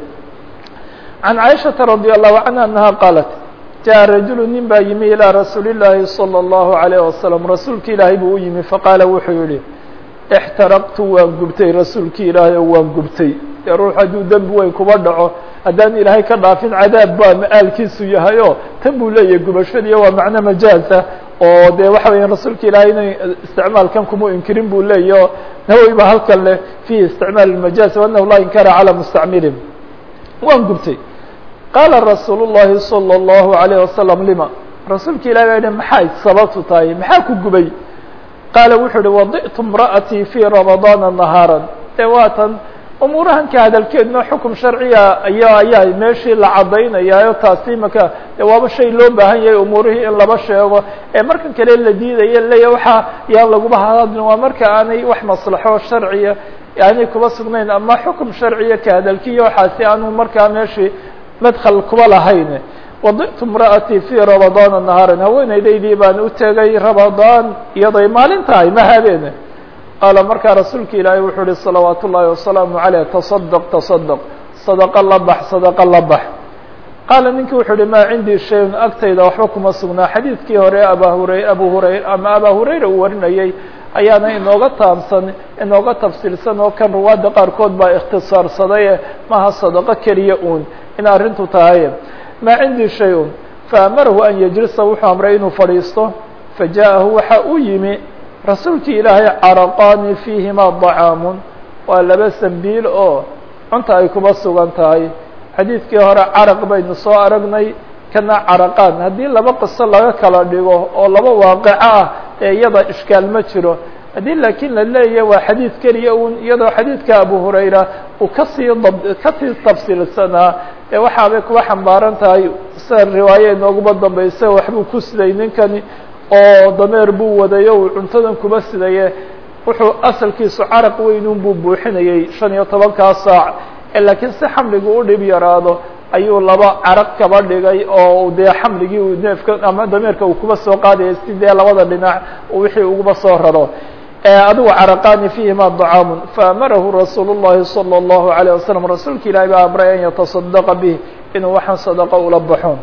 can caaishata radi allahu canha anaha qaalat jaءa rajulu nin baa yimi ilىa rasuuli llaahi salى اllahu alayh wasalam rasuulki ilaahay buu u yimi faqaala wuxuu yihi ixtaraqtu waan gubtay rasuulki ilaahay oo waan gubtay dee ruux hadduu dembi weyn kuba dhaco haddaan ilaahay ka dhaafin cadaab baa ma-aalkiisu yahay o tan buu leeyahay gubashadiiyo waa macno majaaza oo dee waxa weya rasuulka ilaahay inay isticmaalkan kuma inkirin buu leeyahy o nawowi ba halkan leh fihi isticmaal majaaz waanahu laa inkara calaa mustacmilin waan gubtay qaala rasuul llahi salى اllahu alayh wasalam lima rasuulka ilahi baa yihi maxay sababtu tahay maxaa ku gubay qaala wuxuu uhi wadi'tu imra'atii fii ramadaana nahaara dee waatan umuurahan ka hadalkeedna xukum sharciga aya ayaa meeshii la caddaynayaayo taasi imaka de waaba shay loo baahan yahay umuurihii in laba sheego ee markan kale la diidaya leeya waxaa yaan laguba hadlin waa marka aanay wax maslaxo sharciya aanay kuba sugnayn ama xukum sharciya ka hadalkiiyo waxaasi aanu markaa meeshii madkhal kuba lahayn wadi'tu imra'atii fii ramadaana nahaaran haweeneydaydii baan u tegay ramadaan iyaday maalin tahay ma habeene qaala markaa rasuulka ilaahay wuxuu uhi salawaat ullaahi wasalaamu caleyh tasadq tasadq sadaqo la bax sadaqo la bax qaala ninkii wuxuu uhi maa cindii shayun agtayda waxba kuma sugnaa xadiidkii hore aba hurey abu hurayra ama abaa hurayra uu warinayay ayaana inooga taamsan inooga tafsiilsan oo kan ruwaadda qaarkood baa ikhtisaarsaday maha sadaqo keliya uun in arrintu tahay maa cindii shay-un faamarahu an yajlisa wuxuu amray inuu fadhiisto faja'ahu waxa uu yimi rasuulkii ilaahay caraqaani fiihimaa dacaamun waa laba sambiil oo cunta ay kuba sugan tahay xadiidkii hore caraq baynu soo aragnay kana caraqaan haddii laba qiso laga kala dhigo oo laba waaqico ah ee iyada ishkaal ma jiro haddii laakiin la leeyahay waa xadiid keliya un iyadoo xadiidka abu hurayra uu kasii dab kasii tafsiilsanaa ee waxaabay kuwa xambaaran tahay sida riwaaye inooguma dambaysa waxbuu ku siday ninkani oo dameer buu wadayo uu cuntadan kuba sidaye wuxuu asalkiisu caraq weynun buu buuxinayay shan iyo tobankaa saac laakiin si xamligu u dhib yaraado ayuu laba caraq kaba dhigay oo dee xamligii uu neefka ama dameerka uu kuba soo qaadayay si dee labada dhinac wixii uguba soo raro adigu caraqaani fiihima dacaamun faamarahu rasuul الlahi salى الlahu عalيه wasalam rasuulka ilahi baa amray an yatasadaqa bih inuu waxaan sadaqo ula baxo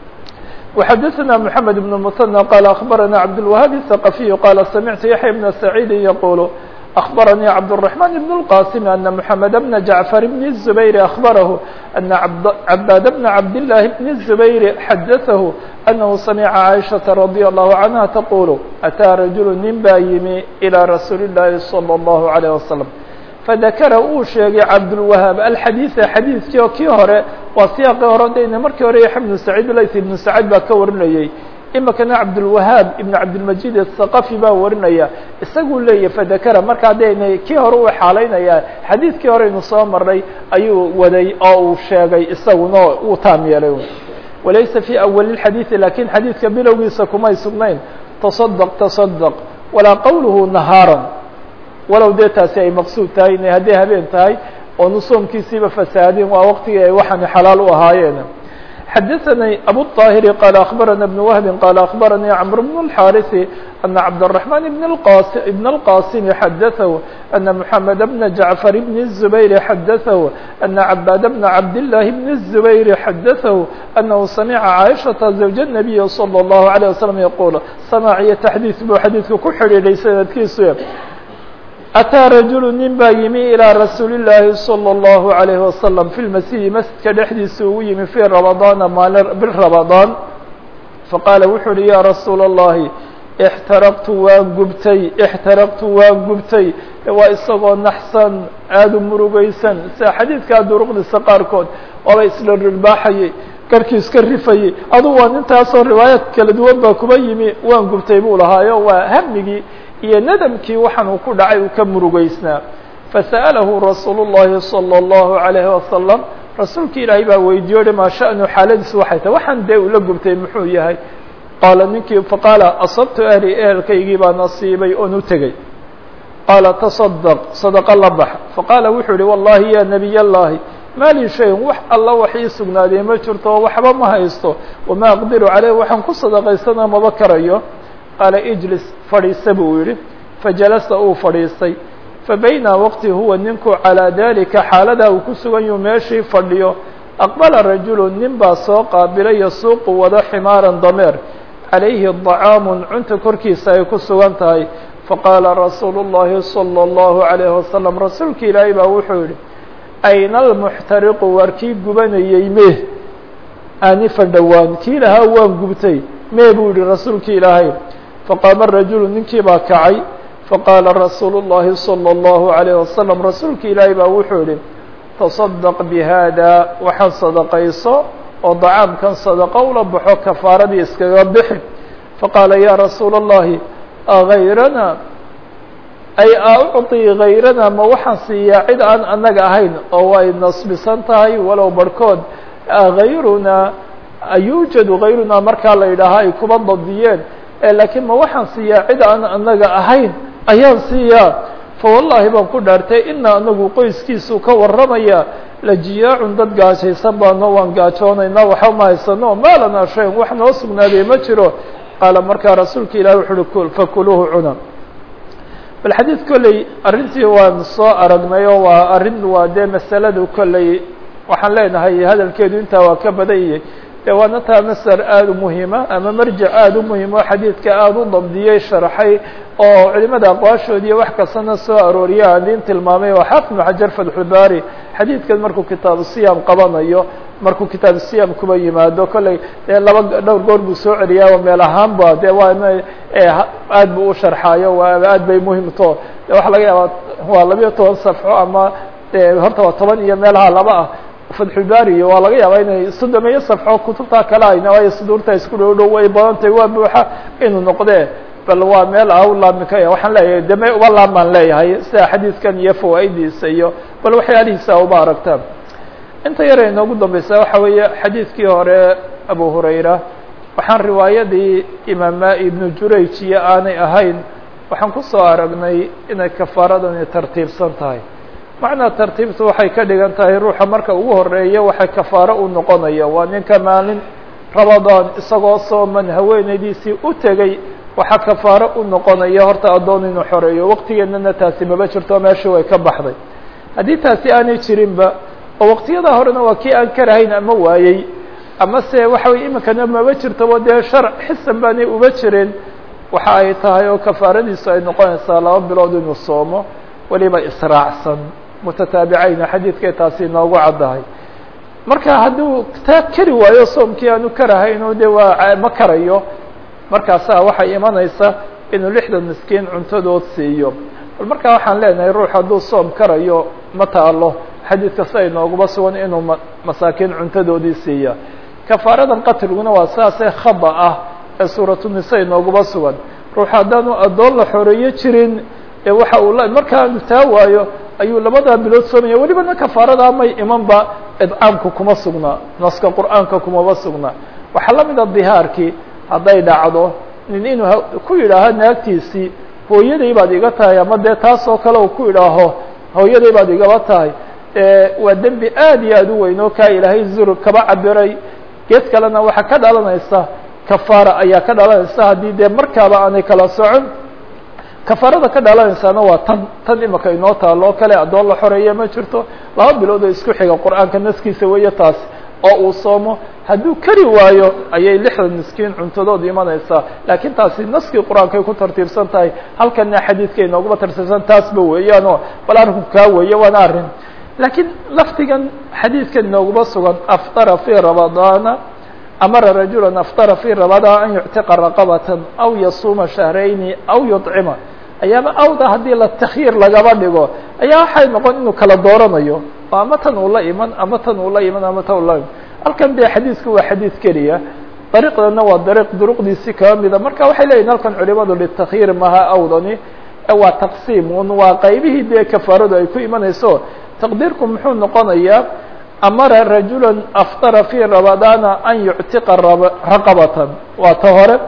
وxadثna محamed بن المثنى qال أخbarana cabdالوهاb الثقفي qال samعtu yaحyى بن سعيid yqul أخbarnي cabdالرحمن بن الqاسم أن محamed بن جعفر بن الزبير أخبره أن عباad بن عبدالله بن الزبير xadثه أنه سمع عائشhaة رضي الله عنها تقول أtىa رaجuل nin baa yimi إلى رasuuل اللahi صلى الله عليه وسلم fadakara uu sheegay cabdulwahaab alxadiida xadiidkii oo kii hore waa siyaaqii hore dayna markii hore yaxya ibnu saciid lays ibnu saciid baa ka warinayey imikana cabdulwahaab ibnu cabdilmajid athaqafi baa warinaya isaguu leeyahy fadakara markaa dayna kii hore uu xaalaynayaa xadiidkii hore inu soo marnay ayuu waday oo uu sheegay isaguna uu taam yeelay walaysa fii awali lxadiidi lakin xadiidka bilowgiisa kumay sugnayn tasadq tasadq walaa qowluhu nahaaran walow dee taasi ay maqsuud tahay inay hadday habeen tahay oonu soomkiisiiba fasaadin waa waqtigii ay waxaani xalaal u ahaayeen xadaثnي أbو الطاهر qال أخبرنا بن وهب qال أخبرني cمر بن الحارث أن عبدالرحمن بن القاسم حدثه أن محمد بن جعفر بن الزبير حدثه أن عباد بن عبد الله بن الزبير حدثه أنه سمع عائشة زوج النبي صلى الله عليه وسلم يقول سماعية تحديث bu xadيiثka ku xidhiidhay sanadkiisu أtىa rajulu nin baa yimi ilىa rasuuli الlaahi salى الlahu عalayه wasalam fi lmasjidi masjidka dhexdiisa ugu yimi fii ramadaana maalin bil ramadaan faqaala wuxuu uhi ya rasuula الlahi اxtaraqtu waan gubtay اxtaraqtu waan gubtay waa isagoo naxsan aada u murugaysan sida xadiidkaa duruqdiisa qaarkood waaba isla rirbaaxayay garkii iska rifayey adu waa nintaasoo riwaayaad kala duwan baa kuba yimi waan gubtay buu lahaayo waa hamigii iyo nadamkii waxaan uu ku dhacay uu ka murugaysnaa fasa'alahu rasuulu الlahi salى الlahu عalayhi wasalam rasuulki ilaahay baa weydiiyo hi maa sha'nu xaaladiisu waxay tahay waxaan dee ula gubtay muxuu yahay qaala ninkii faqaala asabtu ahli ehelkaygii baa nasiibay oon u tegey qaala taصadq sadaqo la bax faqaala wuxuu yihi wallahi ya nebiy اllahi ma lii shayin wax alla wax ii sugnaadee ma jirto oo waxba ma haysto wamaa aqdiru caleyh waxaan ku sadaqaysana maba karayo qaala ijlis fadhiisa buu yihi fajalasa uu fadhiistay fabayna waqti huwa ninku calىa dalika xaaladaa uu ku sugan yahu meeshii fadhiyo aqbala rajulu nin baa soo qaabilay yasuuqu wado ximaaran dameer calayhi dacaamun cunta korkiisa ay ku sugan tahay faqaala rasuulu الlahi salى الlahu عalayhi wasalam rasuulka ilaahay baa wuxuu yihi ayna almuxtariqu waar kii gubanayey mee aanifan dhowaan kii lahaa waan gubtay mee buu yihi rasuulki ilaahay faqaama rajulu ninkii baa kacay faqaala rasuulu الlahi salى الlahu عalayه wasalam rasuulki ilaahay baa wuxuu yihi taصadaq bihada waxaan sadaqayso oo dacaamkan sadaqo ula baxo kafaaradii iskaga bixi faqaala ya rasuula الlahi agayrana ay a ucطii gayrana ma waxaan siiyaa cid aan annaga ahayn oo way nasbisan tahay walow barhkood gayrunaa ayuujadu gayrunaa markaa la yidhaahaa ay kuba dabdiyeen laakiin ma waxaan siiyaa cid aan annaga ahayn ayaan siiyaa fawallahi baan ku dhaartay ina anagu qoyskiisu ka warramaya lajiyaacun dad gaajaysan baano waan gaajoonaynaa waxa ma haysano maa lanaa shayn wax noo sugnaaday ma jiro qaala markaa rasuulka ilahi wuxu uhi fakuluuhu cuna bal xadiid kolley arrintii waan soo aragnay oo waa arrin waa dee masaladu kolley waxaan leenahay hadalkeedu intaa waa ka badanyay dee waana taa masar aada u muhiima ama marjac aada u muhiim oo xadiidka aada u dabdiyey sharxay oo culimada aqwaashoodi iyo wax kastana soo arooriya aan idin tilmaamay oo xaafid ibnu xajar fatxulbaari xadiidkan markuu kitaabu siyam qabanayo markuu kitaabu siyam kuba yimaado kolley dee laba dhowr goor buu soo celiyaa meel ahaanba dee waa aad buu u sharxaayo waa aad bay muhimto de waxa laga yaabaa waa labiyo toban safxo ama horta waa toban iyo meelaha laba ah fatxulbaari waa laga yaabaa inay soddon iyo safxo kutubtaa kale ayna waayo suduurta isku dhow dhow way badantay waa buuxa inuu noqdee bal waa meel ah u laamika waxaan leeyahay deme uba laamaan leeyahay sida xadiidkan iyo fawaa'idiisa iyo bal waxyaalihiisa uba aragtaan inta yare inoogu dambeysa waxa weeye xadiidkii hore abu hurayra waxaan riwaayadii imaama ibnu jurayj iyo aanay ahayn waxaan kusoo aragnay inay kafaaradani tartiibsan tahay macnaa tartiibtu waxay ka dhigan tahay ruuxa marka ugu horeeya waxay kafaaro u noqonaya waa ninka maalin rabadaan isagoo sooman haweenaydiisii u tegey waxaa kafaaro u noqonaya horta addoon inuu xoreeyo waqtigeennana taasi maba jirto meeshii way ka baxday haddii taasi aanay jirinba oo waqtiyada horena waa kii aan karahayn ama waayey ama se waxa weye iminkana maba jirtaba dee sharc xisan baanay uba jireen waxa ay tahay oo kafaaradiisu ay noqonaysaa laba bilood inuu soomo weliba israacsan mutataabicayna xadiidkay taasi inoogu caddahay marka hadduu taa keri waayo soomkii aanu karahayno de waa ma karayo markaasaa waxay imanaysa inuu lixdan miskiin cuntadood siiyo bal markaa waxaan leenahay ruux hadduu soom karayo ma taalo xadiidka sida inooguma sugan inuu ma masaakiin cuntadoodii siiya kafaaradan qatlguna waa saasee khada ah ee suuratunisaa inooguma sugan ruux haddaanu addoon la xoreeyo jirin ee waxa uu la markaanu taa waayo ayuu labadaa bilood soomaya welibana kafaaradaa may imanba idcaamku kuma sugnaa naska qur'aanka kumaba sugnaa waxaa la mida dihaarkii hadday dhacdo nin inuu ku yidhaaho naagtiisii hooyaday baad iga tahay ama dee taas oo kale uu ku idhaaho hooyaday baad igaba tahay waa dembi aad iyo aad u weyn oo kaa ilaahay zur kaba cabiray gees kalena waxaa ka dhalanaysa kafaara ayaa ka dhalanaysa haddii dee markaaba aanay kala socon kafaarada ka dhalanaysaana waa tan tan imika inoo taalo o kale addoon la xoreeya ma jirto laba bilood oo isku xiga qur-aanka naskiisa weeye taas oo uu soomo hadduu kari waayo ayay lixdan miskiin cuntadood imanaysaa laakiin taasi naskii qur-aankay ku tartiibsan tahay halkana xadiidka inooguma tartiibsan taasba weeyaanoo bal arrinku kaa weeye waana arrin laakiin laftigan xadiidkan inooguma sugan aftara fii ramadaana amara rajula aftara fii ramadaan an yuctiqa raqabatan aw yasuuma shahrayni aw yuطcima ayaaba awda haddii la takhyiir lagaba dhigo ayaa waxay noqon inuu kala dooranayo oo ama tan uu la iman ama tan uu la iman ama tan ula iman halkan de xadiidku waa xadiid keliya dariiqdana waa dariiq duruqdiisi kaba mida marka waxay leeyihin halkan culimadu litakyiir maha awdani waa taqsiim un waa qaybihii dee kafaaradu ay ku imanayso taqdiirku muxuu noqonayaa amara rajula aftara fii ramadaana an yuctiqa raqabatan waa ta hore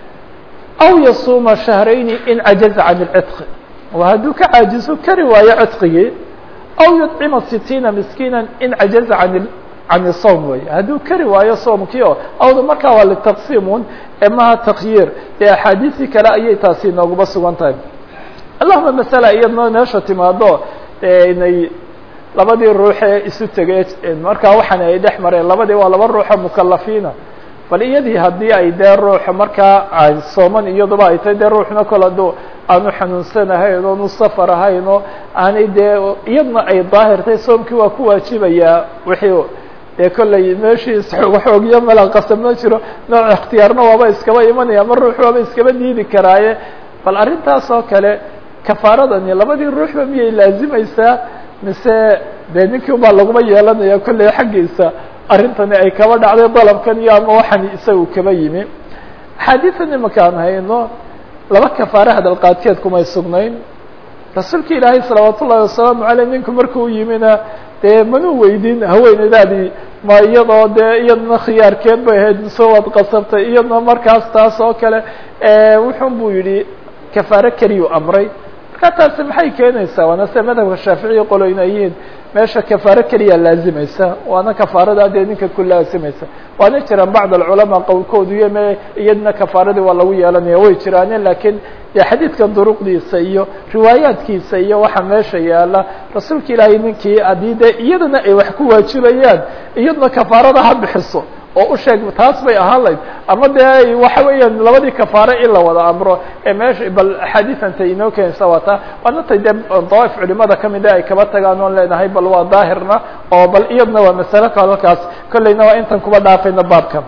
aw yasuuma shahrayni in cajaza can اlcitqi waa hadduu ka caajizo kari waayo citqigii aw yudcima sitiina miskiina in cajaza can can الsawm wey hadduu kari waayo soomkii o awda markaa waa litaqsiimun ee maha takyiir dee axaadiisii kale ayay taasi inooguma sugan tahay allahuma masala iyadnoo meesha timaado inay labadii ruuxee isu tegey markaa waxaana ay dhex mareen labadii waa laba ruuxo mukalafiina bal iyadii haddii ay dee ruuxa markaa sooman iyaduba ay tahay dee ruuxna kol hadduu aanu xanuunsanahayn oonu safar ahayn oo aanay dee iyadna ay daahirtay soomkii waa ku waajibayaa wixii dee kollay meeshii xoogyo mala qasab ma jiro nooc ikhtiyaarna waaba iskaba imanaya ma ruux waaba iskaba diidi karaaye bal arrintaas oo kale kafaaradani labadii ruuxba miyay laazimaysaa mise dee ninkii ubaa laguma yeelanaya kollay xaggiisa arrintani ay kaba dhacday dalabkan iyo ama waxaan isagu kaba yimi axaadiidan imankaan hayno laba kafaare hadalqaadkeed kumay sugnayn rasuulka ilaahay salawaat ullahi wasalaamu aleyh ninku markuu yimina dee manuu weydin haweeneydaadii ma iyadoo dee iyadna khiyaarkeed bay ahayd mise waad qasabtay iyadna markaas taas oo kale wuxun buu yidhi kafaare keliyuu amray marka taasi maxay keenaysaa waana se madhabka shaaficiya qoloyna yihiin meesha kafaare keliya laazimaysa waana kafaarada dee ninka ku laazimaysa waana jiraan bacd alculamaa qowlkoodu iyo me iyadna kafaaradii waa lagu yeelanaya way jiraane lakiin dee xadiidkan duruqdiisa iyo riwaayaadkiisa iyo waxa meesha yaala rasuulka ilaahay ninkii haddii dee iyadana ay wax ku waajibayaan iyadna kafaarada ha bixiso oo u sheeg taas bay ahaan layd ama dee waxa weeyaan labadii kafaare in la wada amro ee meesha bal axaadiisanta inoo keenaysa waa taa waana tay dee dawaaif culimada kamida ay kaba tagaan oon leenahay bal waa daahirna oo bal iyadna waa masalo ka halkaas kolleyna waa intan kuba dhaafayna baabka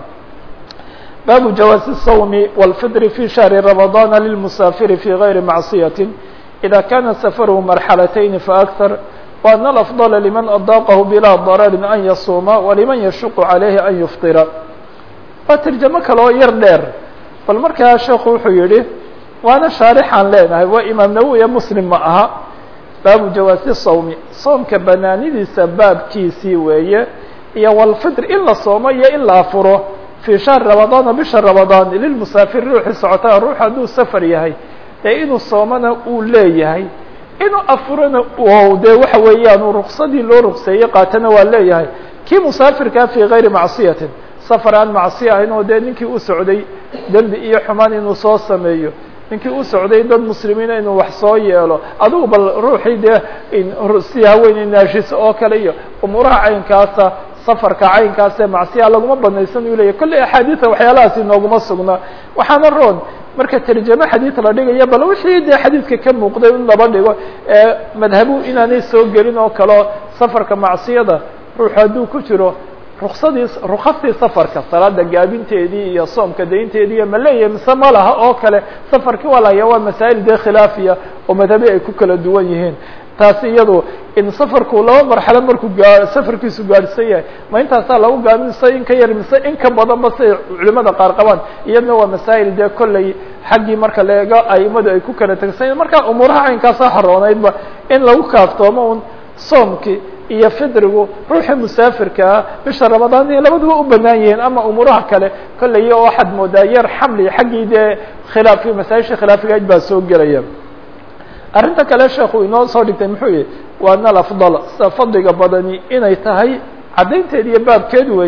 baabu jawaazi الsawmi wاlfidri fi shahri ramadana lilmusaafiri fi gayri macصiyati ida kana safarhu marxalatayni faakar وأن الأفضل لمن أضاقه بلا ضرر أن يصوم ولمن يشق عليه أن يفطر waa ترجamo kale oo yar dheer bal markaa sheekhu wuxuu yihi waana shaarixaan leenahay waa imaam nawowi muslim ma aha baabu jawaasi sawmi soomka banaanidiisa baabkiisii weeye iyo walfitr in la soomo iyo in la afuro fii shahri ramadaana bisha ramadaan lilmusaafir ruuxii socotaa ruux hadduu safar yahay dee inuu soomona uu leeyahay inuu afurana de waxa weeyaan ruksadii loo rukseeyey qaatana waa leeyahay kii musaafirkaa fii gayri macصiyatin safar aan macصiya ahayn oo dee ninkii u socday dembi iyo xumaan inuu soo sameeyo ninkii u socday dad muslimiina inuu wax soo yeelo adugu bal ruuxii dee si haweeney naashis oo kale iyo umuuraha caynkaasa safarka caynkaasee macsiya laguma banaysan u leyahy kolley axaadiida waxyaalahaasi nooguma sugna waxaana roon marka tarjamo xadiid la dhigaya bal wixii dee xadiidka ka muuqday in laba dhigo ee madhabu inaanay soo gelin oo kaleo safarka macsiyada ruux hadduu ku jiro ruksadii rukastii safarka salaada gaabinteedii iyo soomka daynteedii iyo ma leeyahay mise ma laha oo kale safarkii waa lahaya waa masaa'il dee khilaafiya oo madhabi ay ku kala duwan yihiin taasi iyadu in safarku laba marxalo markuu gaa safarkiisu gaadhsan yahay ma intaasaa lagu gaabin mise in ka yar mise in ka badan ba siay culimada qaar qabaan iyadna waa masaa'il dee kolley xaggii marka leego aimadu ay ku kala tegsan marka umuuraha caynkaasa xorooneydba in lagu kaaftoomo un soomkii iyo fidrigu ruuxii musaafirkaa bisha ramadaan iyo labaduba u banaan yihiin ama umuuraha kale kolley waxaad moodaa yar xamli xaggii dee khilaafki masaaisha khilaafigayd baa soo gelaya arrinta kale sheekhu inoo soo dhigtay muxuu yihi waa nal afdal sida fadliga badani inay tahay caddaynteed iyo baabkeed weeye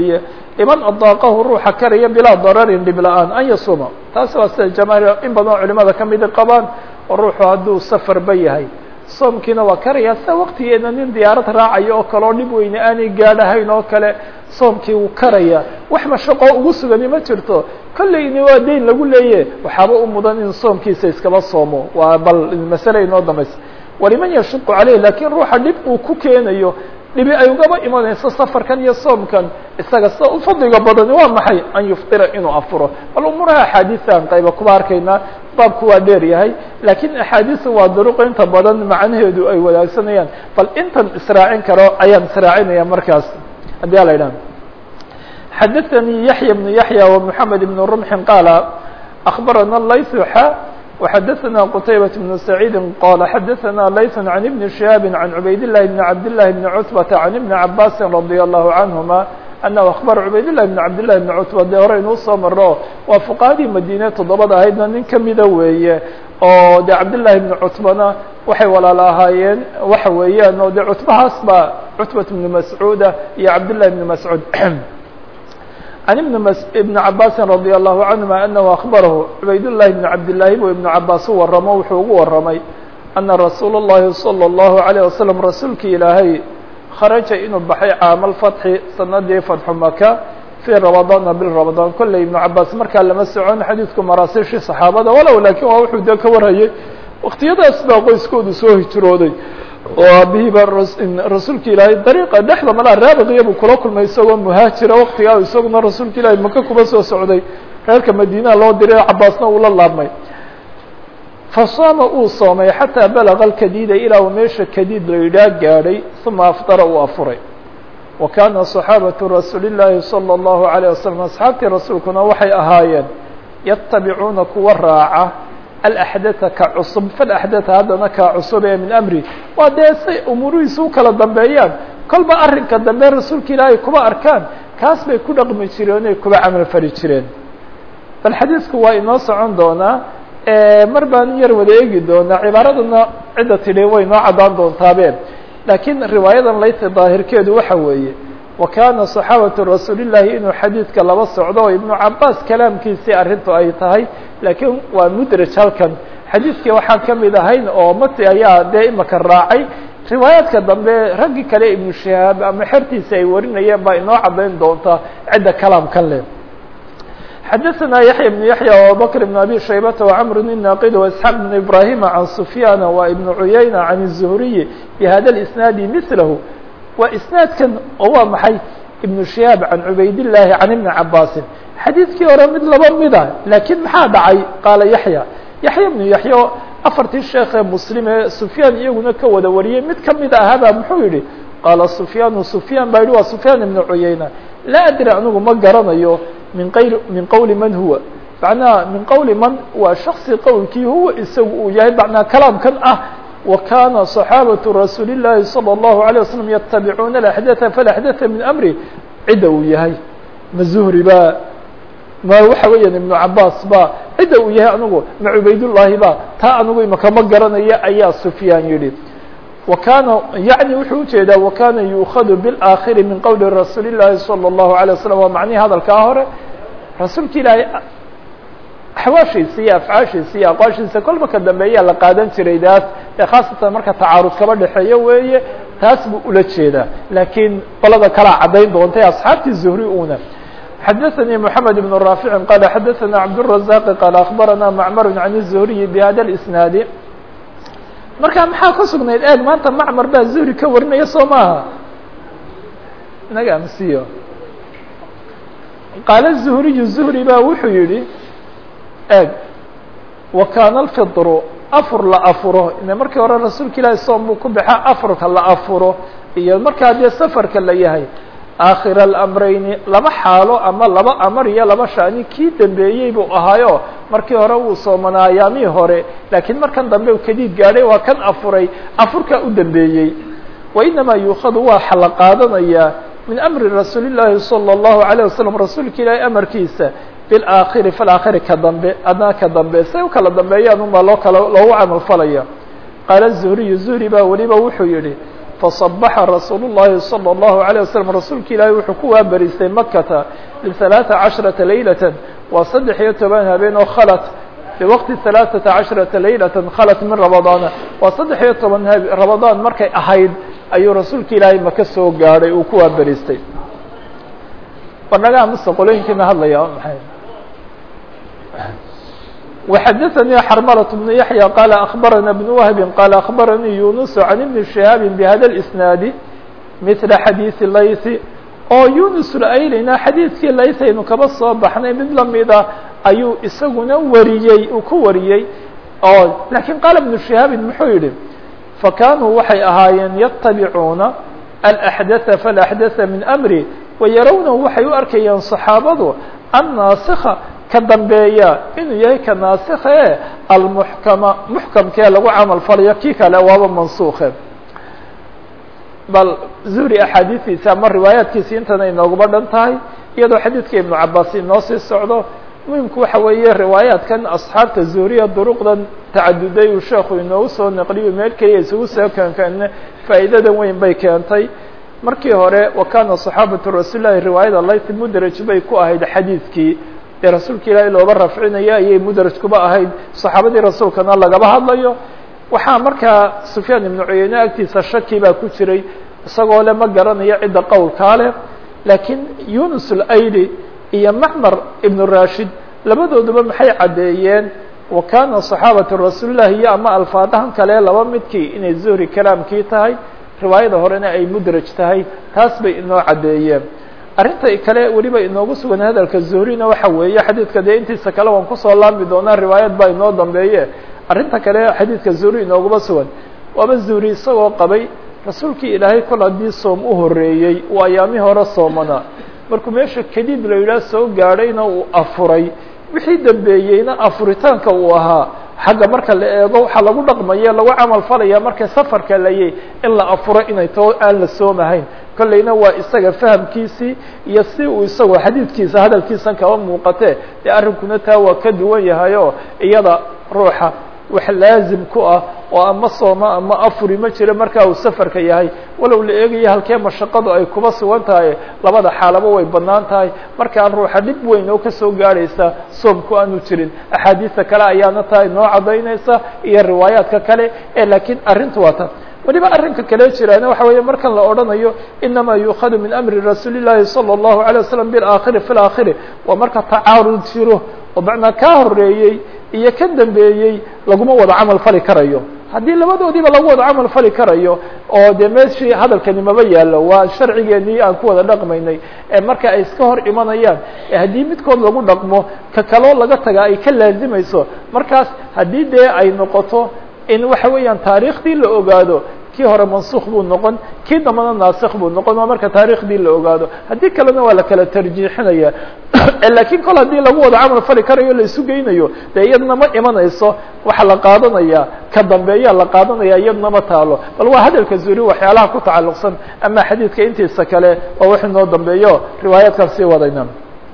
liman adaaqahu ruuxa karaya bilaa dararin dhib la-aan an yasuuma taas waa sida jamaahiir in badan oo culimada kamida qabaan oo ruuxu hadduu safarba yahay soomkiina waa karaya sida waqtigeena nin diyaarad raacayo oo kale oo dhib weyne aanay gaadhahayn oo kale soomkii wuu karaya wax mashaqo ugu sugani ma jirto kollayni waa dayn lagu leeye waxaaba u mudan in soomkiisa iskaba soomo waa bal masale inoo dambaysa waliman yashuqu caleyh lakiin ruuxa dhib uu ku keenayo dhibi ay ugaba imanayso safarkan iyo soomkan isaga sida u fadliga badani waa maxay an yuftira inuu afuro bal umuuraha axaadiisan qayba kuba arkaynaa baabku waa dheer yahay laakiin axaadiisu waa duruq inta badan macnaheedu ay wadaagsanayaan bal intan israacin karo ayaan israacinaya markaas haddii ala idhaha xadaثanii yaحya بن yaحya ومحamed بن رمحi qaala أخbarana layث xa وxadaثna qتaybaة بن سacيidi qala xadaثna layث عan iبn شihaabi عan cubayd الlahi بn cabd لlahi بn cتبةa عan iبn cabasi radي الlahu canهuma أنه أخبر عubayd للh بن cabd للh بن cتبة dee hore inuu soo maro waa فqahadii madine toddobada ahaydna nin kamida weeye oo de cabdاللahi بن cتبana waxay walaala ahaayeen waxa weeyaan oo de cتbahaas ba cتبة بن mascuuda iyo cabdاللahi بن mascuud عن بن cabاsi رضي الله عنهma أنه أخبره عubayd للhi بن cabdاللahi bu iبن cabاs u waramo wuxuu ugu waramay أنa رasuul الlahi صلى الله عليه وسلم rasuulki ilaahay kharaja inuu baxay caama الفتحi sanadii fatxu maka fii rabadaana bil rabadaan kolley ibnu cabaas markaa lama socon xadiidku maraasiishii saxaabada walow laakiin waa wuxuu dee ka warhayay waktiyadaas baa qoyskoodu soo hijrooday oo aabihii baa rasuulka ilaahay dariiqa dhexda malaa raabiqiya buu kula kulmay isagoo muhaajira waktigaa isaguna rasuulka ilaahay maka kuba soo socday reerka madiinaha loo diray cabaasna uu la laabmay fasaama uu soomay xataa balaga alkadiida ilaa uu meesha kadiid la yidhaah gaadhay uma afdara uu afuray wa kaana صaxaabatu rasuuli llaahi salى اllahu عalيه wasalam asxaabtii rasuulkuna waxay ahaayeen yatabicuuna kuwa raaca alaxdatha ka cusub falaxdatha haddana kaa cusub ee min amri waa dee say umuurihiisa u kala dambeeyaan kolba arrinka dambe rasuulka ilaahay kuba arkaan kaas bay ku dhaqmi jireen oy kuba camal fali jireen bal xadiisku waa inoo socon doonaa mar baan yar wada eegi doonaa cibaaradana cidda tidhi way noo caddaan doontaabe laakiin riwaayadan layta daahirkeedu waxa weeye wa kaana صaxaabatu rasuulillaahi inuu xadiidka laba socdo oo ibnu cabaas kalaamkiisii arrintu ay tahay laakiin waa mudraj halkan xadiidkii waxaan ka mid ahayn oo mati ayaa dee imaka raacay riwaayaadka dambe raggii kale ibnu shihaab ama xertiisa ay warinayeen baa inoo caddayn doonta cidda kalaamkan leh xadaثna yaحya بن yaحyى وabubakr بن abi shaybata وcmr الناqid واسحاq بن ibrahima عan sufyana wa ibn cuyayna عan الزhriي bhada الاسناadi mثlahu waa isnaadkan oo waa maxay ibn shihaab can cubaydالlahi can ibni cabaasin xadiidkii hore mid laba mida laakiin maxaa dhacay qaala yaحya yaحya بnu yaحya afartii sheekee muslim ee sufyaan iyaguna ka wada wariyey mid kamid ahaabaa muxuu yihi qaala sufyaanu sufyaan baa yihi waa sufyaan ibn cuyayna laa adri anigu ma garanayo min qayl min qowli man huwa macnaha min qowli man waa shaksi qowlkii huwa isagu uu yahay macnaa kalaamkan ah wa kana صaxaabatu rasuuli الlahi salى الlahu عalيه waslm yatabicuuna axdatha falaxdatha min amri cidda uu yahay ma zuhri ba ma waxa weeyaan ibnu cabaas ba cidda uu yahay anigu ma cubaydullaahi ba taa anigu imaka ma garanaya ayaa sufyaan yihi wa kana yaعni wuxuu ujeedaa wa kana yuukadu biاlآakhiri min qowli rasuuli الlahi salى الlahu عalيه waslm waa macnihi hadalkaa hore rasuulka ilaahay axwaashiisa iyo afcaashiisa iyo aqwaashiisa kolba ka dambeeyaa la qaadan jiray daas ee khaasatan marka tacaarud kaba dhexeeyo weeye taas buu ula jeedaa laakiin qolada kalaa caddayn doontay asxaabtii zuhri una xadaثnي محamed بن رافع qال xadaثna cabdالرaزاq qال أخbarana mcmr عan الزhriي bhada الإsناadi marka maxaa ka sugnayd eeg maanta macmar baa zuhri ka warinaya soo maaha inaga amsiyo qaala zuhriyu zuhri baa wuxuu yihi eeg wa kaana alfidru afur la afuro ine markii hore rasuulka ilaahi soom buu ku baxa afurka la afuro iyo markaa dee safarka la yahay aakhira alamrayni laba xaalo ama laba amar iyo laba shani kii dambeeyey buu ahaayo markii hore wuu soomanaa ayaamihii hore laakiin markan dambe kadiid gaadhay waa kan afuray afurkaa u dambeeyey wa inamaa yuukadu waa xala qaadanayaa min amri rasuuli llaahi salى الlahu عalيه wasalam rasuulka ilaahi amarkiisa biاlaakhiri falaakhiri ka dambe adna ka dambe say u kala dambeeyaan unbaa loo kala loogu camal falaya qaala zuhriyu zuhri baa weliba wuxuu yihi faصabaxa rasuul الlahi salى الlahu عalيه waslm rasuulka ilaahi wuxuu ku waaberiistay makata liثalaaثa caشhرaةa laylaة waa saddex iyo toban habeen oo khalat biwaqti ثalaaثaةa caشhرaةa laylaة khalat min ramadaana waa saddex iyo toban ramadaan markay ahayd ayuu rasuulka ilaahay maka soo gaadhay uu ku waaberiistay barnagaa muse qolooyinkiina hadlaya maay وxdثnي xرmلة بن يحيى qال أخبرنا بن وهب qال أخبرني يونس عن بن شهاaب بhda الإسناaد مثل xadيiث layث oo يونس laylina xadيiثkii layث aynu kaba soo baxnay mid lamida ayuu isaguna wariyey uu ku wariyey oo lakiن qال بن شهاaب muxuu yihi فkanوu waxay ahaayeen yتaبعuuna الأحدث فالأحدث min أمrي ويarownahu waxay u arkayeen صحaabadu الناaسخa ka dambeeya inuu yahay ka naasikha e almuxkama muxkamkee lagu camal falayo kii kale waaba mansuukhe bal zuhri axaadiistiisa ama riwaayaadkiisi intana inooguma dhan tahay iyadoo xadiidka ibnu cabaas inoo sii socdo muhimku waxa weeye riwaayaadkan asxaabta zuhriya duruqdan tacaduday uu sheekhu inoogu soo naqliyo meel keliya isugu soo keenkeene faa'iidadan weyn bay keentay markii hore wa kana صaxaabatu rasuul lahi riwaayada layt mudraj bay ku ahayd xadiidkii dee rasuulka ilaahay looba rafcinaya ayay mudraj kuba ahayd saxaabadii rasuulkana lagaba hadlayo waxaa markaa sufyaan ibnu cuyeyne agtiisa shaki baa ku jiray isagoo le ma garanayo cidda qowlkaa leh laakiin yunus alayli iyo macmar ibnu rashid labadooduba maxay caddeeyeen wa kana صaxaabatu rasuulillahi iyo ama alfaadahan kale laba midkii inay zuhri kalaamkii tahay riwaayada horena ay mudraj tahay taas bay inoo caddeeyeen arrinta kale weliba inoogu sugan hadalka zuhrina waxa weeye xadiidka dee intiisa kale waan kusoo laami doonaa riwaayad baa inoo dambeeye arrinta kale xadiidka zuhri inooguma sugan waaba zuhri isagoo qabay rasuulkii ilaahay kol haddii soom u horeeyey uu ayaamihii hore soomana markuu meesha kadib la yidhaah soo gaadhayna uu afuray wixii dambeeyeyna afuritaanka uu ahaa xagga marka la eego waxaa lagu dhaqmaya lagu camal falaya marka safarka layay in la afuro inay too aan la soomahayn kollayna waa isaga fahamkiisii iyo si uu isagoo xadiidkiisa hadalkiisan kaba muuqatee dee arrinkuna taa waa ka duwan yahay oo iyada ruuxa wax laazim ku ah oo ama sooma ama afuri ma jiro marka uu safarka yahay walow la eegayo halkee mashaqadu ay kuba sugan tahay labada xaalaba way banaan tahay markaan ruuxa dhib weyn oo kasoo gaadhaysa soomku aanu jirin axaadiista kale ayaana taa inoo cadaynaysa iyo riwaayaadka kale ee laakiin arrintu waa ta weliba arrinka kale jiraana waxa weeye markan la odhanayo inama yuukhadu min amri rasuuli llahi salى الlahu عalيه waslm biاlaakhiri fi اlaakhiri waa marka tacaarud jiro oo macnaa kaa horeeyey iyo ka dambeeyey laguma wada camal fali karayo haddii labadoodiiba lagu wada camal fali karayo oo dee meeshii hadalkani maba yaallo waa sharcigeenii aan ku wada dhaqmaynay ee marka ay iska hor imanayaan ee haddii midkood lagu dhaqmo ka kaloo laga taga ay ka laazimayso markaas haddii dee ay noqoto in waxa weeyaan taariikhdii la ogaado kii hore mansukh buu noqon kii dambana naasikh buu noqon waa marka taariikhdii la ogaado haddii kalena waa la kala tarjiixinaya lakiin kol haddii lagu wada camal fali karayo la isu geynayo dee iyadna ma imanayso waxa la qaadanaya ka dambeeya la qaadanaya iyadna ma taalo bal waa hadalka zuri waxyaalaha ku tacalluqsan ama xadiidka intiisa kale waa wax inoo dambeeyo riwaayaadkan sii wadayna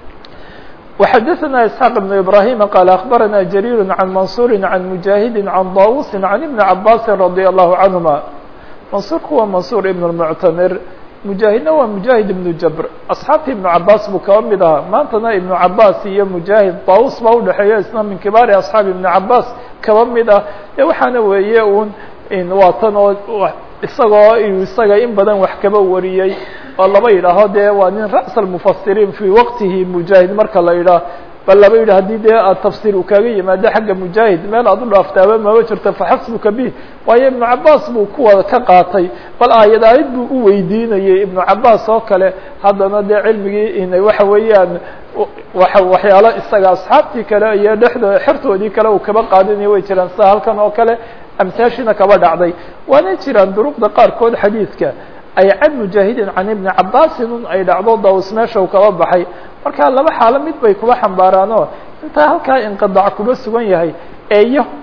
وxdثna اسحاq بن إبراهيم qال أخبرنا جرير عن منصور عن مجاهد عن ضاوس عن بن عباس رضي الله عنهما منصورku waa منصور بن المعتمر مجاهدna waa مجاهد بن جبر أصحاabtii iبن عabاس buu kaba mid ahaa maantana iبن عabاس iyo مجاهد ضاوس baa udhexeeya isna min كباari أصحاaب iبن عabاس kaba mid ah e waxaana weeye un waa tan oo isagoo isaga in badan wax kaba wariyey oo laba yidhaaho dee waa nin ra's almufasiriin fii waqtihi mujaahid marka la yidhaah bal laba yidhah haddii dee aad tafsiir uu kaaga yimaado xagga mujaahid meel aad u dhaaftaaba maba jirto faxasbuka bih waayo ibnu cabaas buu kuwada ka qaatay bal aayad aayad buu u weydiinayey ibnu cabaas oo kale haddana dee cilmigii inay waxa weeyaan waa waxyaalo isaga asxaabtii kale iyo dhexdoo xertoodii kale uu kaba qaadinaya way jiraan sida halkan oo kale amtaashina kaba dhacday waana jiraan duruqda qaarkood xadiidka ay can mujaahidin can ibni cabaasin un ay dhacdo daws meesha u kaba baxay marka laba xaalo mid bay kuba xambaaraanoo intaa halkaa inqidac kuba sugan yahay eeyo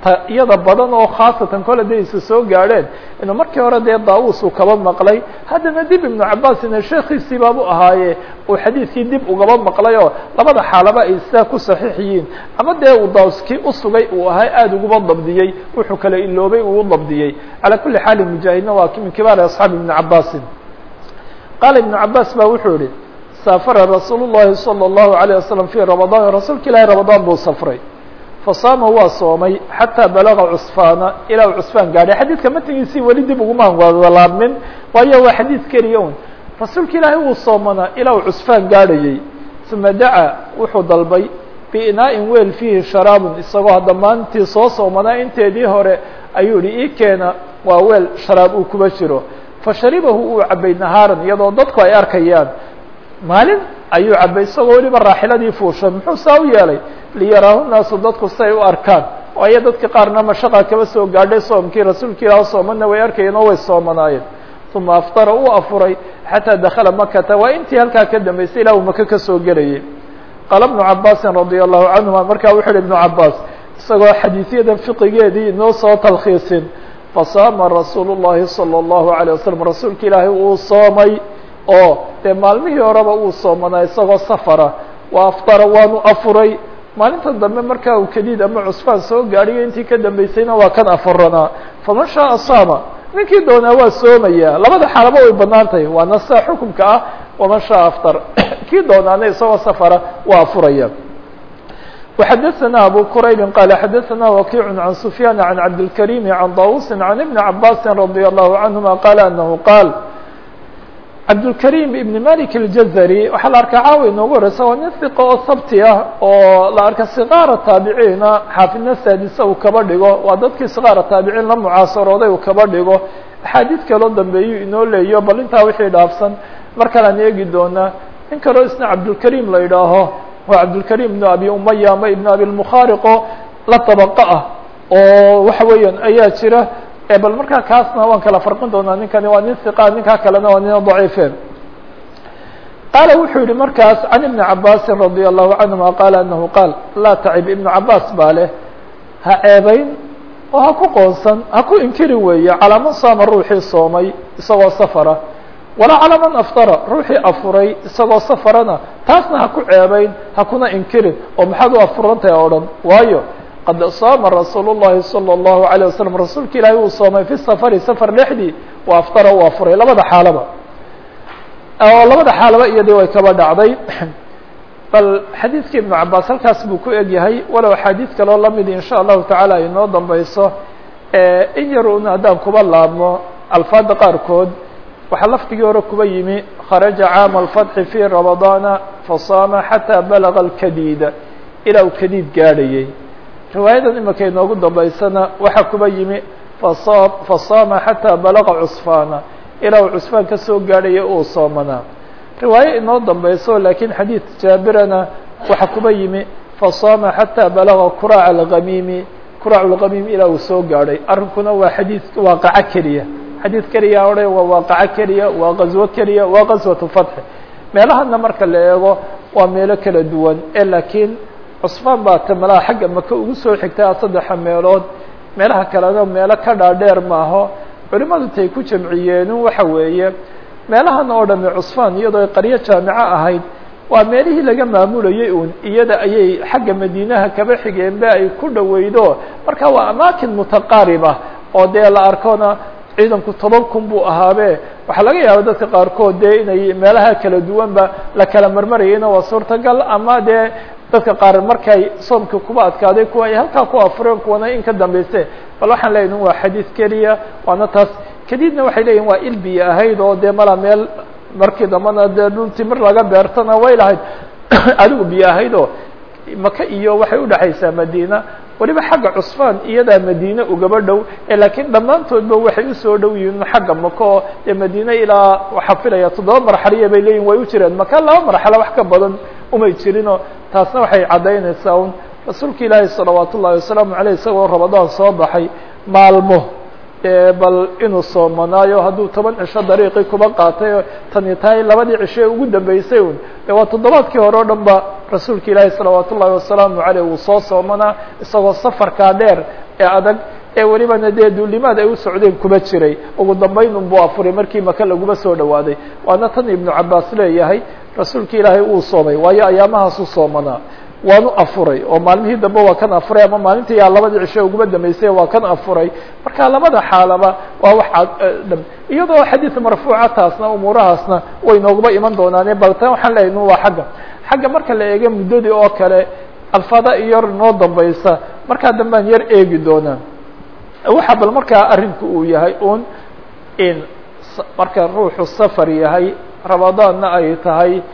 iyada badan oo khaasatan kole day isa soo gaadheen inuu markii hore dee daawus uu kaba maqlay haddana dib ibnu cabaasina sheekiisii baabu ahaaye uu xadiidkii dib ugaba maqlay oo labada xaalaba ay sidaa ku saxiix yihiin ama dee uu daawus kii usugay uu ahay aada uguba dabdiyey wuxuu kala iloobay uu dabdiyey calaa kuli xaalin mujaahidna waa min kibaari asxaabi ibni cabaasin qaala ibnu cabaas ba wuxuu yihi saafara rasuul llahi salى اllahu عalيه wasalam fii ramadaan rasuulka ilaahi ramadaan buu safray fasaama waa soomay xataa balaga cusfaana ilaa u cusfaan gaadhay xadiidka matnigiisii weli dib uguma walaabmin waayo waa xadiid keliya un rasuulka ilaahay wuu soomanaa ilaa uu cusfaan gaadhayey uma dacaa wuxuu dalbay biinaa-in weel fiihi sharaabun isagoo hadda maalintii soo soomanaa inteedii hore ayuu yihi ii keena waa weel sharaab uu kuba jiro fasharibahu uu cabay nahaaran iyadoo dadku ay arkayaan maalin ayuu cabay isagoo weliba raaxiladii fuushay muxuu saa u yeelay liyaraahu naasu dadku si ay u arkaan waayo dadka qaarna mashaqa kaba soo gaadhay soomkii rasuulka ilaah soomana way arkayeen oo way soomanaayeen uma aftara uu afuray xataa dakala makata waa intii halkaa ka dambaysay ilaa uu maka kasoo gelayay qaala ibnu cabaasin radia allahu canhuma markaa wuxu uhi ibnu cabaas isagoo xadiisyadan fiqigeedii inoo soo talkhiisin fasaama rasuulu llahi salى اllahu alيه wasalam rasuulka ilaahay uu soomay oo dee maalmihii horeba uu soomanaa isagoo safara waa aftara waanu afuray maalinta dambe markaa uu kadiid ama cusfaan soo gaadhiyo intii ka dambeysayna waa kan afuranaa faman shaaa saama ninkii doonaa waa soomaya labada xaalaba way banaan tahay waa nasa xukumka ah waman shaaa aftar kii doonaana isagoo safara waa afuraya وxadثna abو qrayb qال xadثna وkiع عan سفyاn عan cabdالكريم عan dawusi عan iبن cabاsi رadي الله عنهma qال أنه qاal cabdالكريم iبn malik الjزrي waxaa la arkaa caawi inoogu horeysa waa nin ثiqo oo sabti ah oo la arka صqاara taabiciina xaafidna saadisa uu kaba dhigo waa dadkii صqاara taabiciin la mucaasarooday uu kaba dhigo axaadiid kaloo dambeeyu inoo leeyo bal intaa wixii dhaafsan mar kalaan eegi doonaa in kaloo isna cabdالكريم la idhaaho waa cabdالكريم بن abi umaya ama iبn abi المkhariqo la طabqo ah oo waxa weeyaan ayaa jira bal markaa kaasna waan kala farqin doonaa ninkani waa nin ثiqa ninkaa kalena waa nin ضaciife qaala wuxuu yihi markaas can iبni cabasi radي الlahu canهuma qaala anahu qaal laa tacib iبnu cabas baa leh ha ceebeyn oo ha ku qoonsan ha ku inkiri weeye calaa man saama ruuxii soomay isagoo safara walaa calaa man aftara ruuxii afuray isagoo safarana taasna ha ku ceebeyn ha kuna inkirin oo maxaad u afurantahay o dhan waayo qad saama rasuul الlahi salى الlahu عalيه wasalam rasuulka ilaahi uu soomay fi safari safar dhexdii wa aftara uu afuray labada xaalaba oo labada xaalaba iyadii way kaba dhacday bal xadiidka ibnu cabaas halkaas buu ku eg yahay walow axaadiid kaloo lamid in sha allahu tacaala ay noo dambeyso in yar un haddaan kuba laabmo alfaada qaarkood waxaa lafdigii hore kuba yimi kharaja caama alfatxi fi ramadaana fasaama xataa balaga alkadiida ilaa uu kadiid gaadhayey riwaayadan imika inoogu dambeysana waxaa kuba yimi fasa fasaama xataa balaga cusfaana ilaa uu cusfaan ka soo gaadhaya uu soomanaa riwaayo inoo dambeyso laakiin xadiid jaabirana waxaa kuba yimi fasaama xataa balaga kuraac algamiimi kuraac lgamiim ilaa uu soo gaadhay arrinkuna waa xadiid waaqaco keliya xadiid keliya odhe waa waaqaco keliya waa qaswo keliya waa qaswatu fatxi meelahana marka la eego waa meelo kala duwan ee laakiin cusfaan baa tamalaha xagga maka ugu soo xigtaa saddexa meelood meelaha kalena meelo ka dhaadheer maaho culimadu tay ku jamciyeenu waxa weeye meelahan oo dhami cusfaan iyadoo ay qaryo jaamico ahayd waa meelihii laga maamulayay uun iyada ayay xagga madiinaha kaba xigeenbe ay ku dhaweydo marka waa amaakin mutaqaariba oo dee la arkona ciidanku toban kun buu ahaabe waxaa laga yaaba dadka qaarkood dee inay meelaha kala duwanba la kala marmarayayna waa suurtagal ama dee dadka qaar markay soomka kuba adkaaday kuwa ay halkaa ku afureen kuwana in ka dambayse bal waxaan leeyahin waa xadiid keliya waana taas kadibna waxay leeyihin waa ilbiya ahayd oo dee mala meel markii dambana dee dhul timir laga beertana way lahayd adigu biyo ahayd oo maka iyo waxay udhexaysaa madiina weliba xagga cusfaan iyadaa madiine ugaba dhow ee laakiin dhammaantoodba waxay usoo dhow yihiin xagga maka oo dee madiine ilaa waxaa filaya toddoba marxaliya bay leeyihin way u jireen maka laba marxalo wax ka badan umay jirinoo taasna waxay caddaynaysaa un rasuulka ilaahi salawaat ullahi wasalaamu aleyh isagoo ramadaan soo baxay maalmo bal inuu soomanaayo hadduu toban cisho dariiqii kuba qaatay tani tahay labadii cisho ee ugu dambeysay un de waa toddobaadkii hore o dhan ba rasuulka ilaahi salawaat ullahi wasalaamu aleyh uu soo soomanaa isagoo safarkaa dheer ee adag ee welibana dee duulimaad ay u socdeen kuma jiray ugu dambayn unbuu afuray markii maka laguma soo dhawaaday waana tan ibnu cabaas leeyahay rasuulki ilaahay uu soomay waayo ayaamahaasu soomanaa waanu afuray oo maalmihii dambe waa kan afuray ama maalintii yaa labadii cishe uguma dambeysay waa kan afuray marka labada xaalaba waa wax iyadoo xadiid marfuuca taasna umuurahaasna way nooguma iman doonaane bal tan waxaan leeyahy waa xagga xagga marka la eega muddadii oo kale alfada iyar noo dambaysa markaa dambaan yar eegi doonaa waxa bal markaa arrinku uu yahay un in marka ruuxu safar yahay ramadaanna ay tahay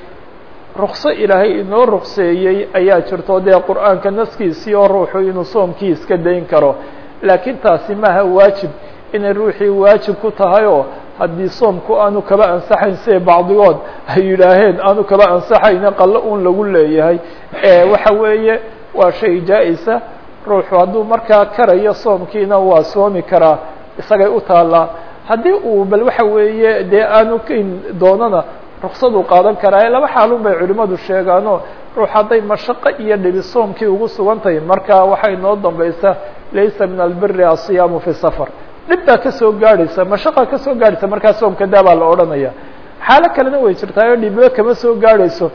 rukso ilaahay inoo rukseeyey ayaa jirto dee qur'aanka naskiisii oo ruuxu inuu soomkii iska dayn karo laakiin taasi maaha waajib inay ruuxii waajib ku tahay oo haddii soomku aanu kaba ansaxayn siday bacdigood ay yidhaaheen aanu kaba ansaxayne qallo un lagu leeyahay waxa weeye waa shay jaa-isa ruuxu hadduu markaa karayo soomkiina waa soomi karaa isagay u taallaa haddii uu bal waxa weeye dee aanu kayn doonana ruksadu qaadan karaa laba xaalun bay culimadu sheegaano ruux hadday mashaqo iyo dhibi soomkii ugu sugan tahay marka waxay noo dambaysa laysa min albiri asiyaamu fi safar dhib baa kasoo gaadhaysa mashaqa kasoo gaadhaysa markaa soomka daa baa la odhanaya xaalo kalena way jirtaa oo dhibiba kama soo gaadhayso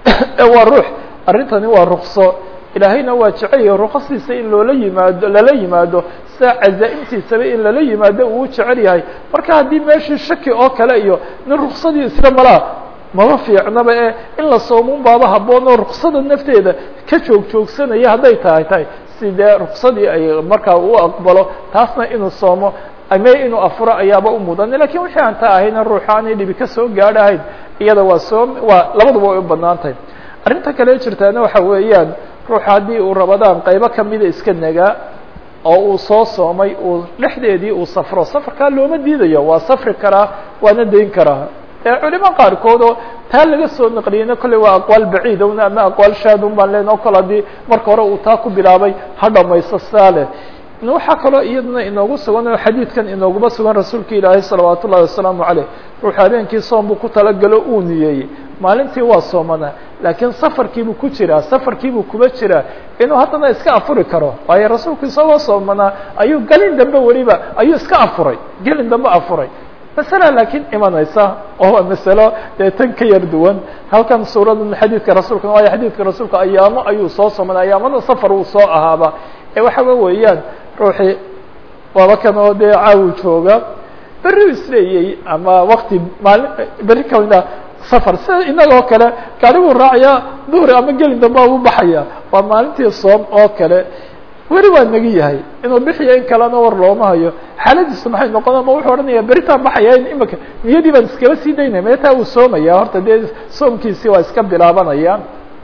waa ruux arrintani waa rukso ilaahayna waa jecelayo ruqasiisa in loola yimaado lala yimaado sida cazaa'imtiisaba in lala yimaado uu jecel yahay marka haddii meeshii shaki oo kale iyo nin ruksadii isla malaa maba fiicnaba ee in la soomun baaba haboon oo ruksada nafteeda ka joog joogsanaya hadday tahay tahay sidee ruksadii ay markaa u aqbalo taasna inuu soomo ame inuu afuro ayaaba u mudan lakin wixii aan taa ahayna ruuxa aanay dhibi kasoo gaadhahayn iyada waa soom waa labaduba way u banaan tahay arrinta kale jirtaana waxa weeyaan ruuxa haddii uu rabadaan qaybo kamida iska nagaa oo uu soo soomay uu dhexdeedii uu safro safarkaa looma diidayo waa safri karaa waana dayn karaa ee culimo qaarkood oo taa laga soo naqliyeyna kolley waa aqwaal baciidowna ama aqwaal shaadun baan len oo kale haddii marka hore uu taa ku bilaabay ha dhamaysto saa leh waxaa kaloo iyaduna inoogu sugan oo xadiidkan inooguma sugan rasuulka ilaahay salawaat ullahi wasalaamu caleyh ruux habeenkii soom buu ku talagalo uu niyeeyey maalintii waa soomanaa laakiin safarkiibuu ku jiraa safarkiibuu kuma jiraa inuu haddana iska afuri karo waayo rasuulku isagoo soomanaa ayuu gelin dambe weliba ayuu iska afuray gelin dambe afuray masala laakiin imanaysa oo waa masalo dee tan ka yar duwan halkan suuradan xadiidka rasuulka waayo xadiidka rasuulka ayaamo ayuu soo soomanaa ayaamada safar uu soo ahaaba ee waxaaba weeyaan ruuxii waaba kan oo dee caawi jooga berri isleeyey ama wakti maalin berri kamida safar sida inagoo kale gaariguu raacaya duhri ama gelin dambe u baxaya waa maalintii soom oo kale weli waa nagi yahay inuu bixiya in kalena war looma hayo xaaladiisu maxay noqon ama wuxuu odhanaya beritaan baxaya in imika niyadii baan iskaba sii daynaya meetaa uu soomaya horta dee soomkiisii waa iska bilaabanaya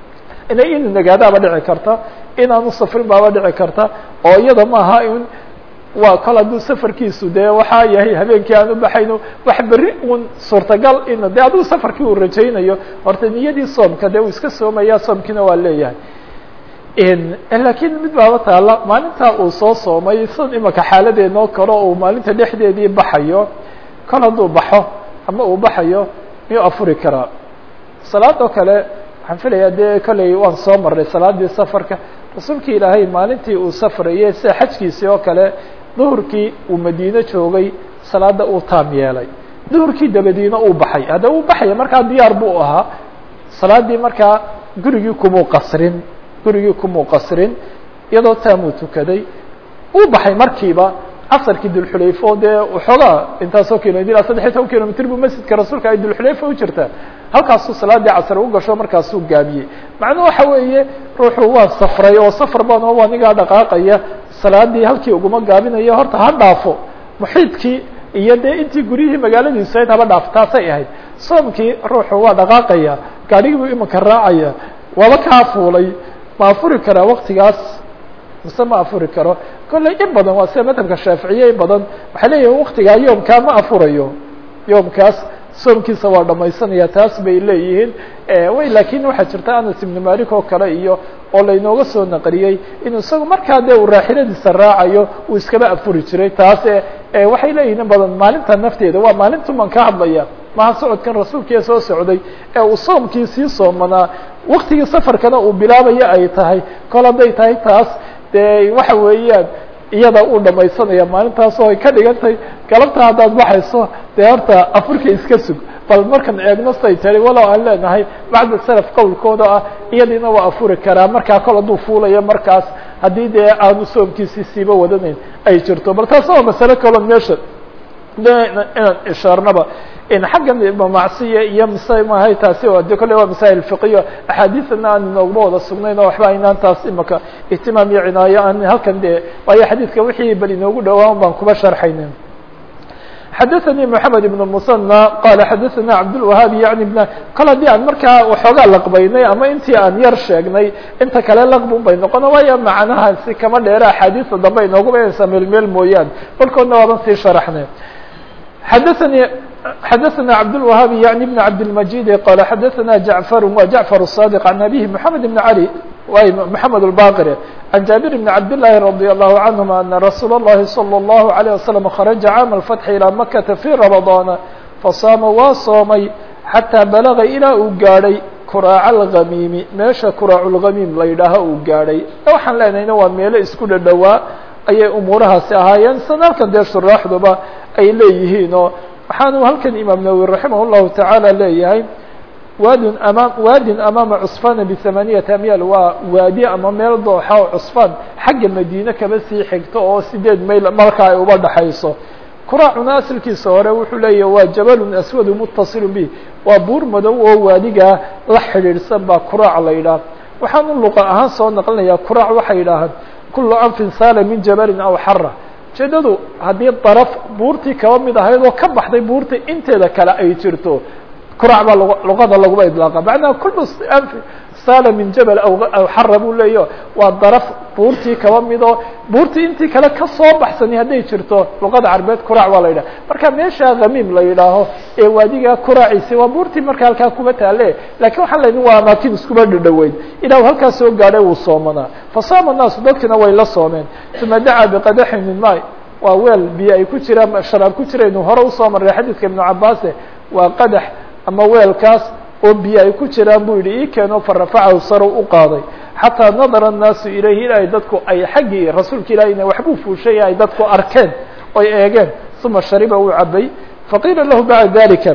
ina inuu nagaadaaba dhici karta inaanu safrin baaba dhici karta oo iyada maaha in waa kol hadduu safarkiisu dee waxaa yahay habeenkii aan u baxayno wax berri un suurtagal in de adigu safarkii uu rajaynayo horta niyadii soomka dee uu iska soomaya soomkiina waa leeyahay lakiin mid baaba taala maalintaa uu soo soomay sid imaka xaaladeenoo kale uu maalinta dhexdeedii baxayo kol hadduu baxo ama uu baxayo miyuu afuri karaa salaadoo kale waxaan filayaa dee kolley waan soo marray salaadii safarka rasuulkii ilaahay maalintii uu safrayey sida xajkiisii oo kale duhurkii uu madiine joogay salaada uu taam yeelay duhurkii dabadiina uu baxay hadda uu baxaya markaa diyaar buu ahaa salaadii markaa gurigii kumuu qasrin gurigii kumuu qasrin iyadoo taamuu tukaday uu baxay markiiba casarkii dulxulayfo dee waxoogaa intaasoo kilomitr saddex iyo toban kilomitr buu masjidka rasuulka ay dulxulayfa u jirtaa halkaasuu salaadii casar u gasho markaasuu gaabiyey macnuu waxa weeye ruuxu waa safray oo safar baan oo anigaa dhaqaaqaya salaadii halkii uguma gaabinayo horta ha dhaafo muxiidkii iyo dee intii guryihii magaaladiisu ahayd haba dhaafo taasay ahayd soomkii ruuxu waa dhaqaaqaya gaadhigii buu imanka raacaya waaba kaa fuulay ma afuri karaa waktigaas mise ma afuri karo kolley in badan waa sida madhabka shaaficiye in badan waxay leeyihin waktigaa yoomkaa ma afurayo yoomkaas soomkiisa waa dhamaysanaya taas bay leeyihiin way lakin waxaa jirta anas ibnu malik oo kale iyo oo laynooga soo naqliyey inuu isagu markaa dee uu raaxiladiisa raacayo uu iskaba afuri jiray taas waxay leeyihin in badan maalinta nafteeda waa maalintuman ka hadlaya maha socodkan rasuulkiia soo socday ee uu soomkii sii soomanaa waktigii safarkana uu bilaabayo ay tahay kol hadday tahay taas dee waxa weeyaan iyada uu dhamaysanaya maalintaas oo ay ka dhigantay galabta haddaad baxayso dee horta afurka iska sug bal markan eegno say tari walow aan leenahay bacda salaf qowlkooda ah iyadiina waa afuri karaa markaa kol hadduu fuulayo markaas haddii dee aanu soomkiisii siiba wadanayn ay jirto bal taas waa masale kaloo meesha inaan ishaarnaba xaggan macsiya iyo mise mahay taasi de kolle waa masaa'il fiqiyo axaadiidana aan inoogma wada sugnayn oo waxba aynaan taas imaka ihtimaam iyo cinaayo aan halkan de waayo xadiidka wixii bal inoogu dhowaan baan kuba sharxayna xadaثnي محamed بن المثنى qala xadaثna cabdالوahaabi yaعni bn kol haddii aan markaa waxoogaa laqbaynay ama intii aan yar sheegnay inta kale laqbun bay noqona waayo macnahaasi kama dheera axaadiista dambe inoogu baynaysaa meel meel mooyaan kolkoodna waaban sii sharaxnay xadaثnي xadaثna cabdالوahaabi yaعni بn cabdالmajid qala xadaثna jaعفar wa jaعفar الصاdق عan abihi محamed بn عalي way محamed الbaqir عن جابر بن عبد الله رضي الله عنهما أن رsuuل اللhi صلى الله عليه وسلم خرج cاaم الفتح إلى مكة في رمضان فصاama waa soomay حatىa بلغa ilaa uu gaadhay kuraac الغميم meesha kuraac الغميم la yidhaaho uu gaadhay waxaan leenahayna waa meelo isku dhadhowaa ayay umuurahaasi ahaayeen san halkan dee shuraaxduba ay leeyihiin oo waxaanu halkan imaam nawwi raximah الlahu taعaalى leeyahay waadin amaam waadin amaama cusfana biثamaaniyati amyaal waa waadi ama meel dooxa oo cusfaan xagga madiine kaba sii xigto oo sideed mayl marka ay uba dhaxayso kuraacuna asalkiisa hore wuxuu leeyahy waa jabalun aswadu mutasilu bih waa buur madow oo waadigaa la xidhiidhsan baa kuraac la yidhaah waxaanu luqa ahaan soo naqlinayaa kuraac waxay yidhaahaan kulu anfin saala min jabalin aw xara ujeedadu haddii daraf buurtii kaba mid ahayd oo ka baxday buurta inteeda kale ay jirto kurac baa luqada laguma idlaaqa macnaha kulu saala min jabal aw xara buu leeyaho waa daraf buurtii kaba midoo buurtii intii kale kasoo baxsani hadday jirto luqada carbeed kurac waa la yidhaha marka meesha khamiim la yidhaaho ee waadigaa kuraaciisi waa buurtii marka halkaa kuma taale lakin waxaan lenin waa amaakin iskuma dhadhoweyn ilaa halkaa soo gaadhay wuu soomanaa fasaama naasu dadkina way la soomeen uma dacaa biqadaxin min may waa weel biyo ay ku jiraan sharaab ku jiraynu hore usoo marray xadiidka ibnu cabaase waa qadax ama weelkaas oo biyo ay ku jiraan buu yihi ii keeno farafacahu sarow u qaaday xataa nadara الnaasu ilayhi ilaahay dadku ay xaggii rasuulka ilahina waxbuu fuushay ay dadku arkeen oy eegeen uma shariba uu cabay faqiila lahu bacda dalika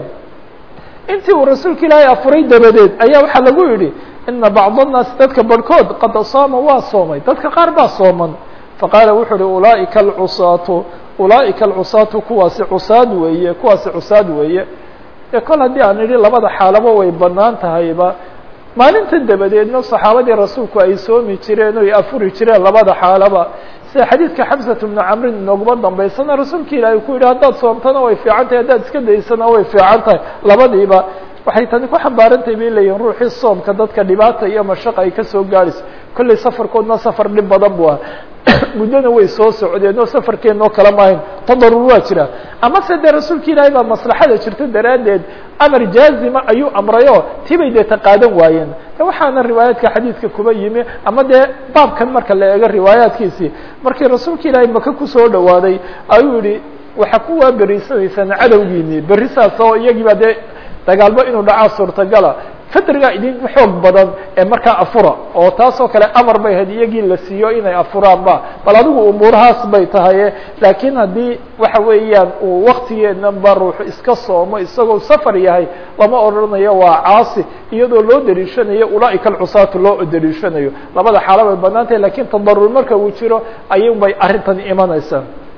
intii uu rasuulka ilaahay afuray dabadeed ayaa waxaa lagu yidhi ina bacd الnaasi dadka barhkood qad saama waa soomay dadka qaar baa sooman faqaala wuxuu uhi ulaaئika alcusaatu ulaaئika alcusaatu kuwaasi cusaad weeye kuwaasi cusaad weeye e kol haddii aan idhi labada xaalaba way banaan tahayba maalinta dabadeedna saxaabadii rasuulku ay soomi jireen oy afuri jireen labada xaalaba sida xadiidka xamsat bnu camrin inooguma dambaysana rasuulka ilaahay ku yidhi haddaad soomtana way fiican tahay haddaad iska daysana way fiican tahay labadiiba waxay tani ku xambaarantahay bay leeyihin ruuxii soomka dadka dhibaata iyo mashaqa ay kasoo gaadhayso kollay safarkoodna safar dhib badan bu ah muddona way soo socdeen oo safarkeenoo kala maahayn tadarur waa jira ama se dee rasuulka ilaahay baa maslaxada jirta daraaddeed amar jaazima ayuu amrayo tibay dee taqaadan waayeen waxaana riwaayaadka xadiidka kuba yimi ama dee baabkan marka la eego riwaayaadkiisii markii rasuulka ilaahay maka kusoo dhawaaday ayuu yihi waxaa ku waaberiysanaysaan cadowgiini berri saas oo iyagiiba dee dagaalbo inuu dhacaa suurtagala fadrigaa idin xoog badan ee markaa afura oo taasoo kale amar bay ahayd iyagii la siiyo inay afuraanba bal adigu umuurahaas bay tahaye laakiin haddii waxa weeyaan uu waktigeedanba ruuxu iska soomo isagoo safar yahay lama odhanayo waa caasi iyadoo loo dariishanayo ulaaika alcusaatu loo dariishanayo labada xaalo bay banaan tahay lakin tadarur marka uu jiro ayun bay arrintan imanaysaa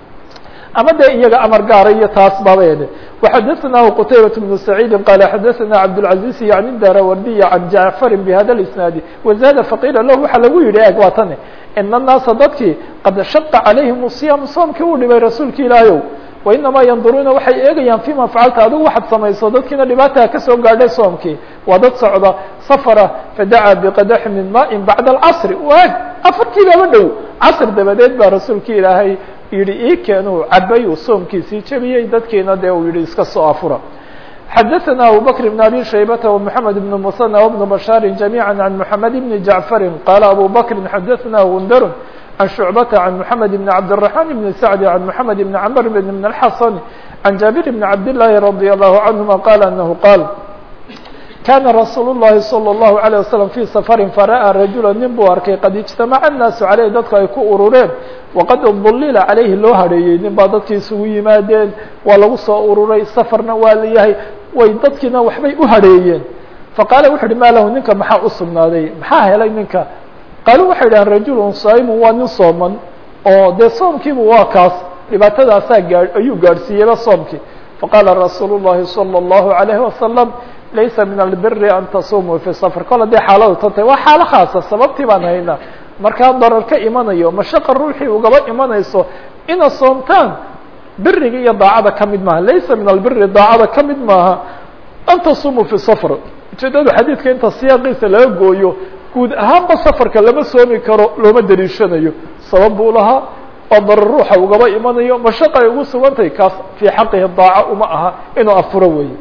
ama de iyaga amar gaara iyo taas baabed وxadثnah qتaybaة بن سعيid qال xadثna cabdالعaزيز yعni darawardiy عan jaعفr bhada الاسناadi وزاd faqila lah waxa lagu yihi eg waa tani in الnaasa dadkii qad shaqa عalayhim الصiyam soomkii uu dhibay rasuulka ilaahow وinamaa yanduruuna waxay eegayaan فيma facalta adigu waxaad samayso dadkiina dhibaata kasoo gaadhay soomkii waa dad socda safra fadacaa bqadax min maءi baعda الcصr wag afarkii laba dhow casr dabadeed baa rasuulka ilaahay yihi ii keenuu cabay uu soomkiisii jebiyey dadkiina dee uu yihi iska soo afura xadaثna abu bkr بn abi shaybata ومحamed بn mثنى وبن bشhاr جamيعا عan محamed بn jaعفri qala abu bkri xadaثna gundr عan شhuعbata عan محamed بn cabdالرحمن بn سعد عan محamed بn cmr بn الxasn عan jaaبir بn cabd الlahi رadي الlه عanهuma qala أنه qاl kana rasuul الlahi salى الlahu عalيه waslم fي safari fara'aa rajula nin buu arkay qad اجtamaca الnaasu عaleyh dadku ay ku urureen waqad dulila calayhi loo hareeyey nin baa dadkii isugu yimaadeen waa lagu soo ururay safarna waa la yahay way dadkiina waxbay u hareeyeen faqaala wuxu uhi ma lahu ninka maxaa u sugnaaday maxaa helay ninka qaalu waxay dhahan rajulu saaimu waa nin sooman oo dee soomkiibu waa kaas dhibaatadaasaa gaa ayuu gaadhsiiyeyba soomkii faqaala rasuulu الlahi salى الlahu عalayhi wasalam laysa min albiri an tasumuu fi safr kol haddii xaaladu tan tahay waa xaalo khaasa sababtii baan haynaa markaa darar ka imanayo mashaqa ruuxii ugaba imanayso ina soomtaan biriga iyo daacada ka mid maaha laysa min albiri daacada ka mid maaha an tasumuu fi safr ujeedadu xadiidka inta siyaaqiisa laga gooyo guud ahaanba safarka lama soomi karo looma dariishanayo sabab buu lahaa oo darar ruuxa ugaba imanayo mashaqa ay ugu sugantahay kaas fii xaqihi daaca uma aha inuu afuro weeye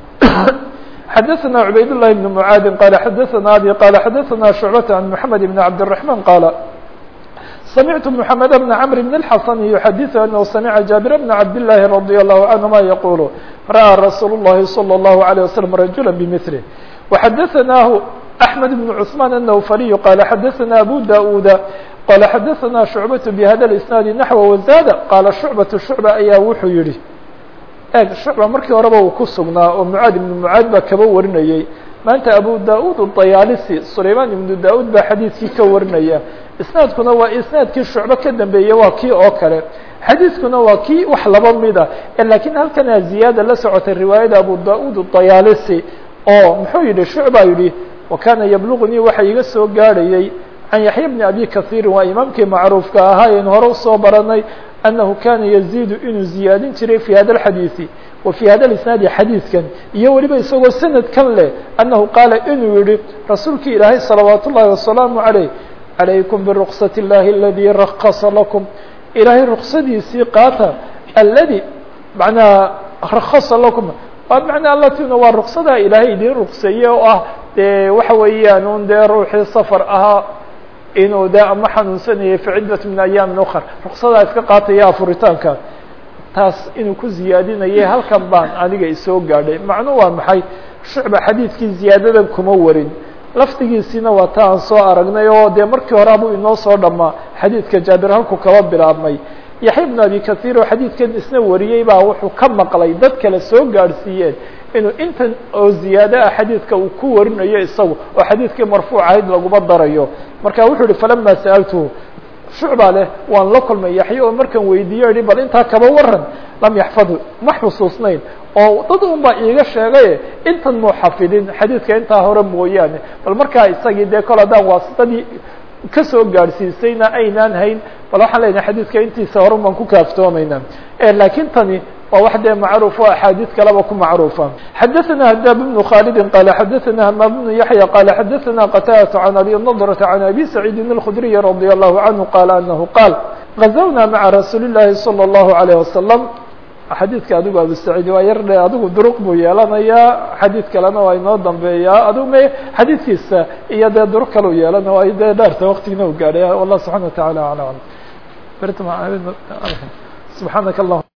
xadaثna cubayd الlahi بn mعaadi qala xadaثna abi qala xadaثna شhucbة عan mحamed بn cabdالرaحman qaala samictu mحamed bn cmr bn الxasan yuxadiثu anhu samica jaabir bn cabd الlahi radي الlahu canهuma yaqulu ra'ى rasuul الlahi slى الlahu عalيه waslم rajula bmثlه وxadaثnahu أحmed بn cثman الnwfariyu qala xadaثna abu da-uda qala xadaثna شhucbaة bhada الإsnaadi naxو wazada qaala shucbaة shucba ayaa wuxuu yihi eeg shucba markii horeba uu ku sugnaa oo mucaad ibnu mucaad baa kaba warinayey maanta abu da-ud dayaalisi sulaymaan ibnu da-ud baa xadiidkii ka warinaya isnaadkuna waa isnaadkii shucbe ka dambeeyey waa kii oo kale xadiidkuna waa kii wax laba mida lakiin halkana ziyaada la socotay riwaayada abu da-ud dayaalisi oo muxuu yihi shucba yihi wa kana yabluغnii waxa iga soo gaadhayey can yaxya bni abi kahiirin waa imaamkii macruufka ahaa aynu hore usoo baranay أنه kana يزيد inuu ziyaadin jiray في hada الxadيiثi و في hada الإسناadi xadيiثkan iyo weliba isagoo sanadkan leh أنه qaala inuu yihi rasuulki ilaahay صلaوaaت الlahi وaسلaaم عaليه عalayكم برqصة الlahi الذي رkصa لكم ilaahay رksadiisii qaata اldي manaa رkصa لكم manaa altina waa رksada ilaahay idin rukseeye oo ah de waxa weeyaan un dee ruuxii sفر ahaa inuu de ama xanuunsanayay fi ciddat min ayaam ukar ruksadaa iska qaataya afuritaanka taas inuu ku ziyaadinayay halkan baan aniga isoo gaadhay macnu waa maxay shucba xadiidkii ziyaadadan kuma warin lafdigiisiina waa ta aan soo aragnay oo dee markii hore abuu inoo soo dhamaa xadiidka jaabir halku kaba bilaabmay yaxya bnu abi kahiir oo xadiidkan isna wariyey baa wuxuu ka maqlay dad kale soo gaadhsiiyeen inuu intan oo ziyaado ah xadiidka uu ku warinayo isagu oo xadiidkii marfuuc ahayd laguma darayo marka wuxuu yihi falama sa'altuhu shucba leh waan la kulmay yaxya oo markan weydiiyo yihi bal intaa kaba waran lam yaxfadhu ma xusuusnayn oo dad un baa iiga sheegaye intan muu xafidin xadiidka intaa hore mooyaane bal markaa isagii dee kol haddaan waasitadii kasoo gaadhsiisayna aynaan hayn bal waxaan leynahay xadiidka intiisa hore baan ku kaaftoomayna lakiin tani waa wax dee macruuf o axaadiid kaleba ku macruufa xadaثna hadaab بن khaalidi qala xadaثna hamaam بن yaحya qala xadaثna qtاdة عan abi نضرة عan abi سacيidi الkخdriي radي الlahu عanهu qala anahu qaal غazawna maعa rasuuli الlahi slى الlahu عalيه wasalam xadiidka adigu abu saciid waa yar dhe adigu duruq buu yeelanayaa xadiid kalena waa inoo dambeeyaa adigu me xadiidkiisa iyo dee duruq kale u yeelana waa dee dheerta waktigina u gaadhay wallah subحana وataعalى aعlى subحaanaka اllah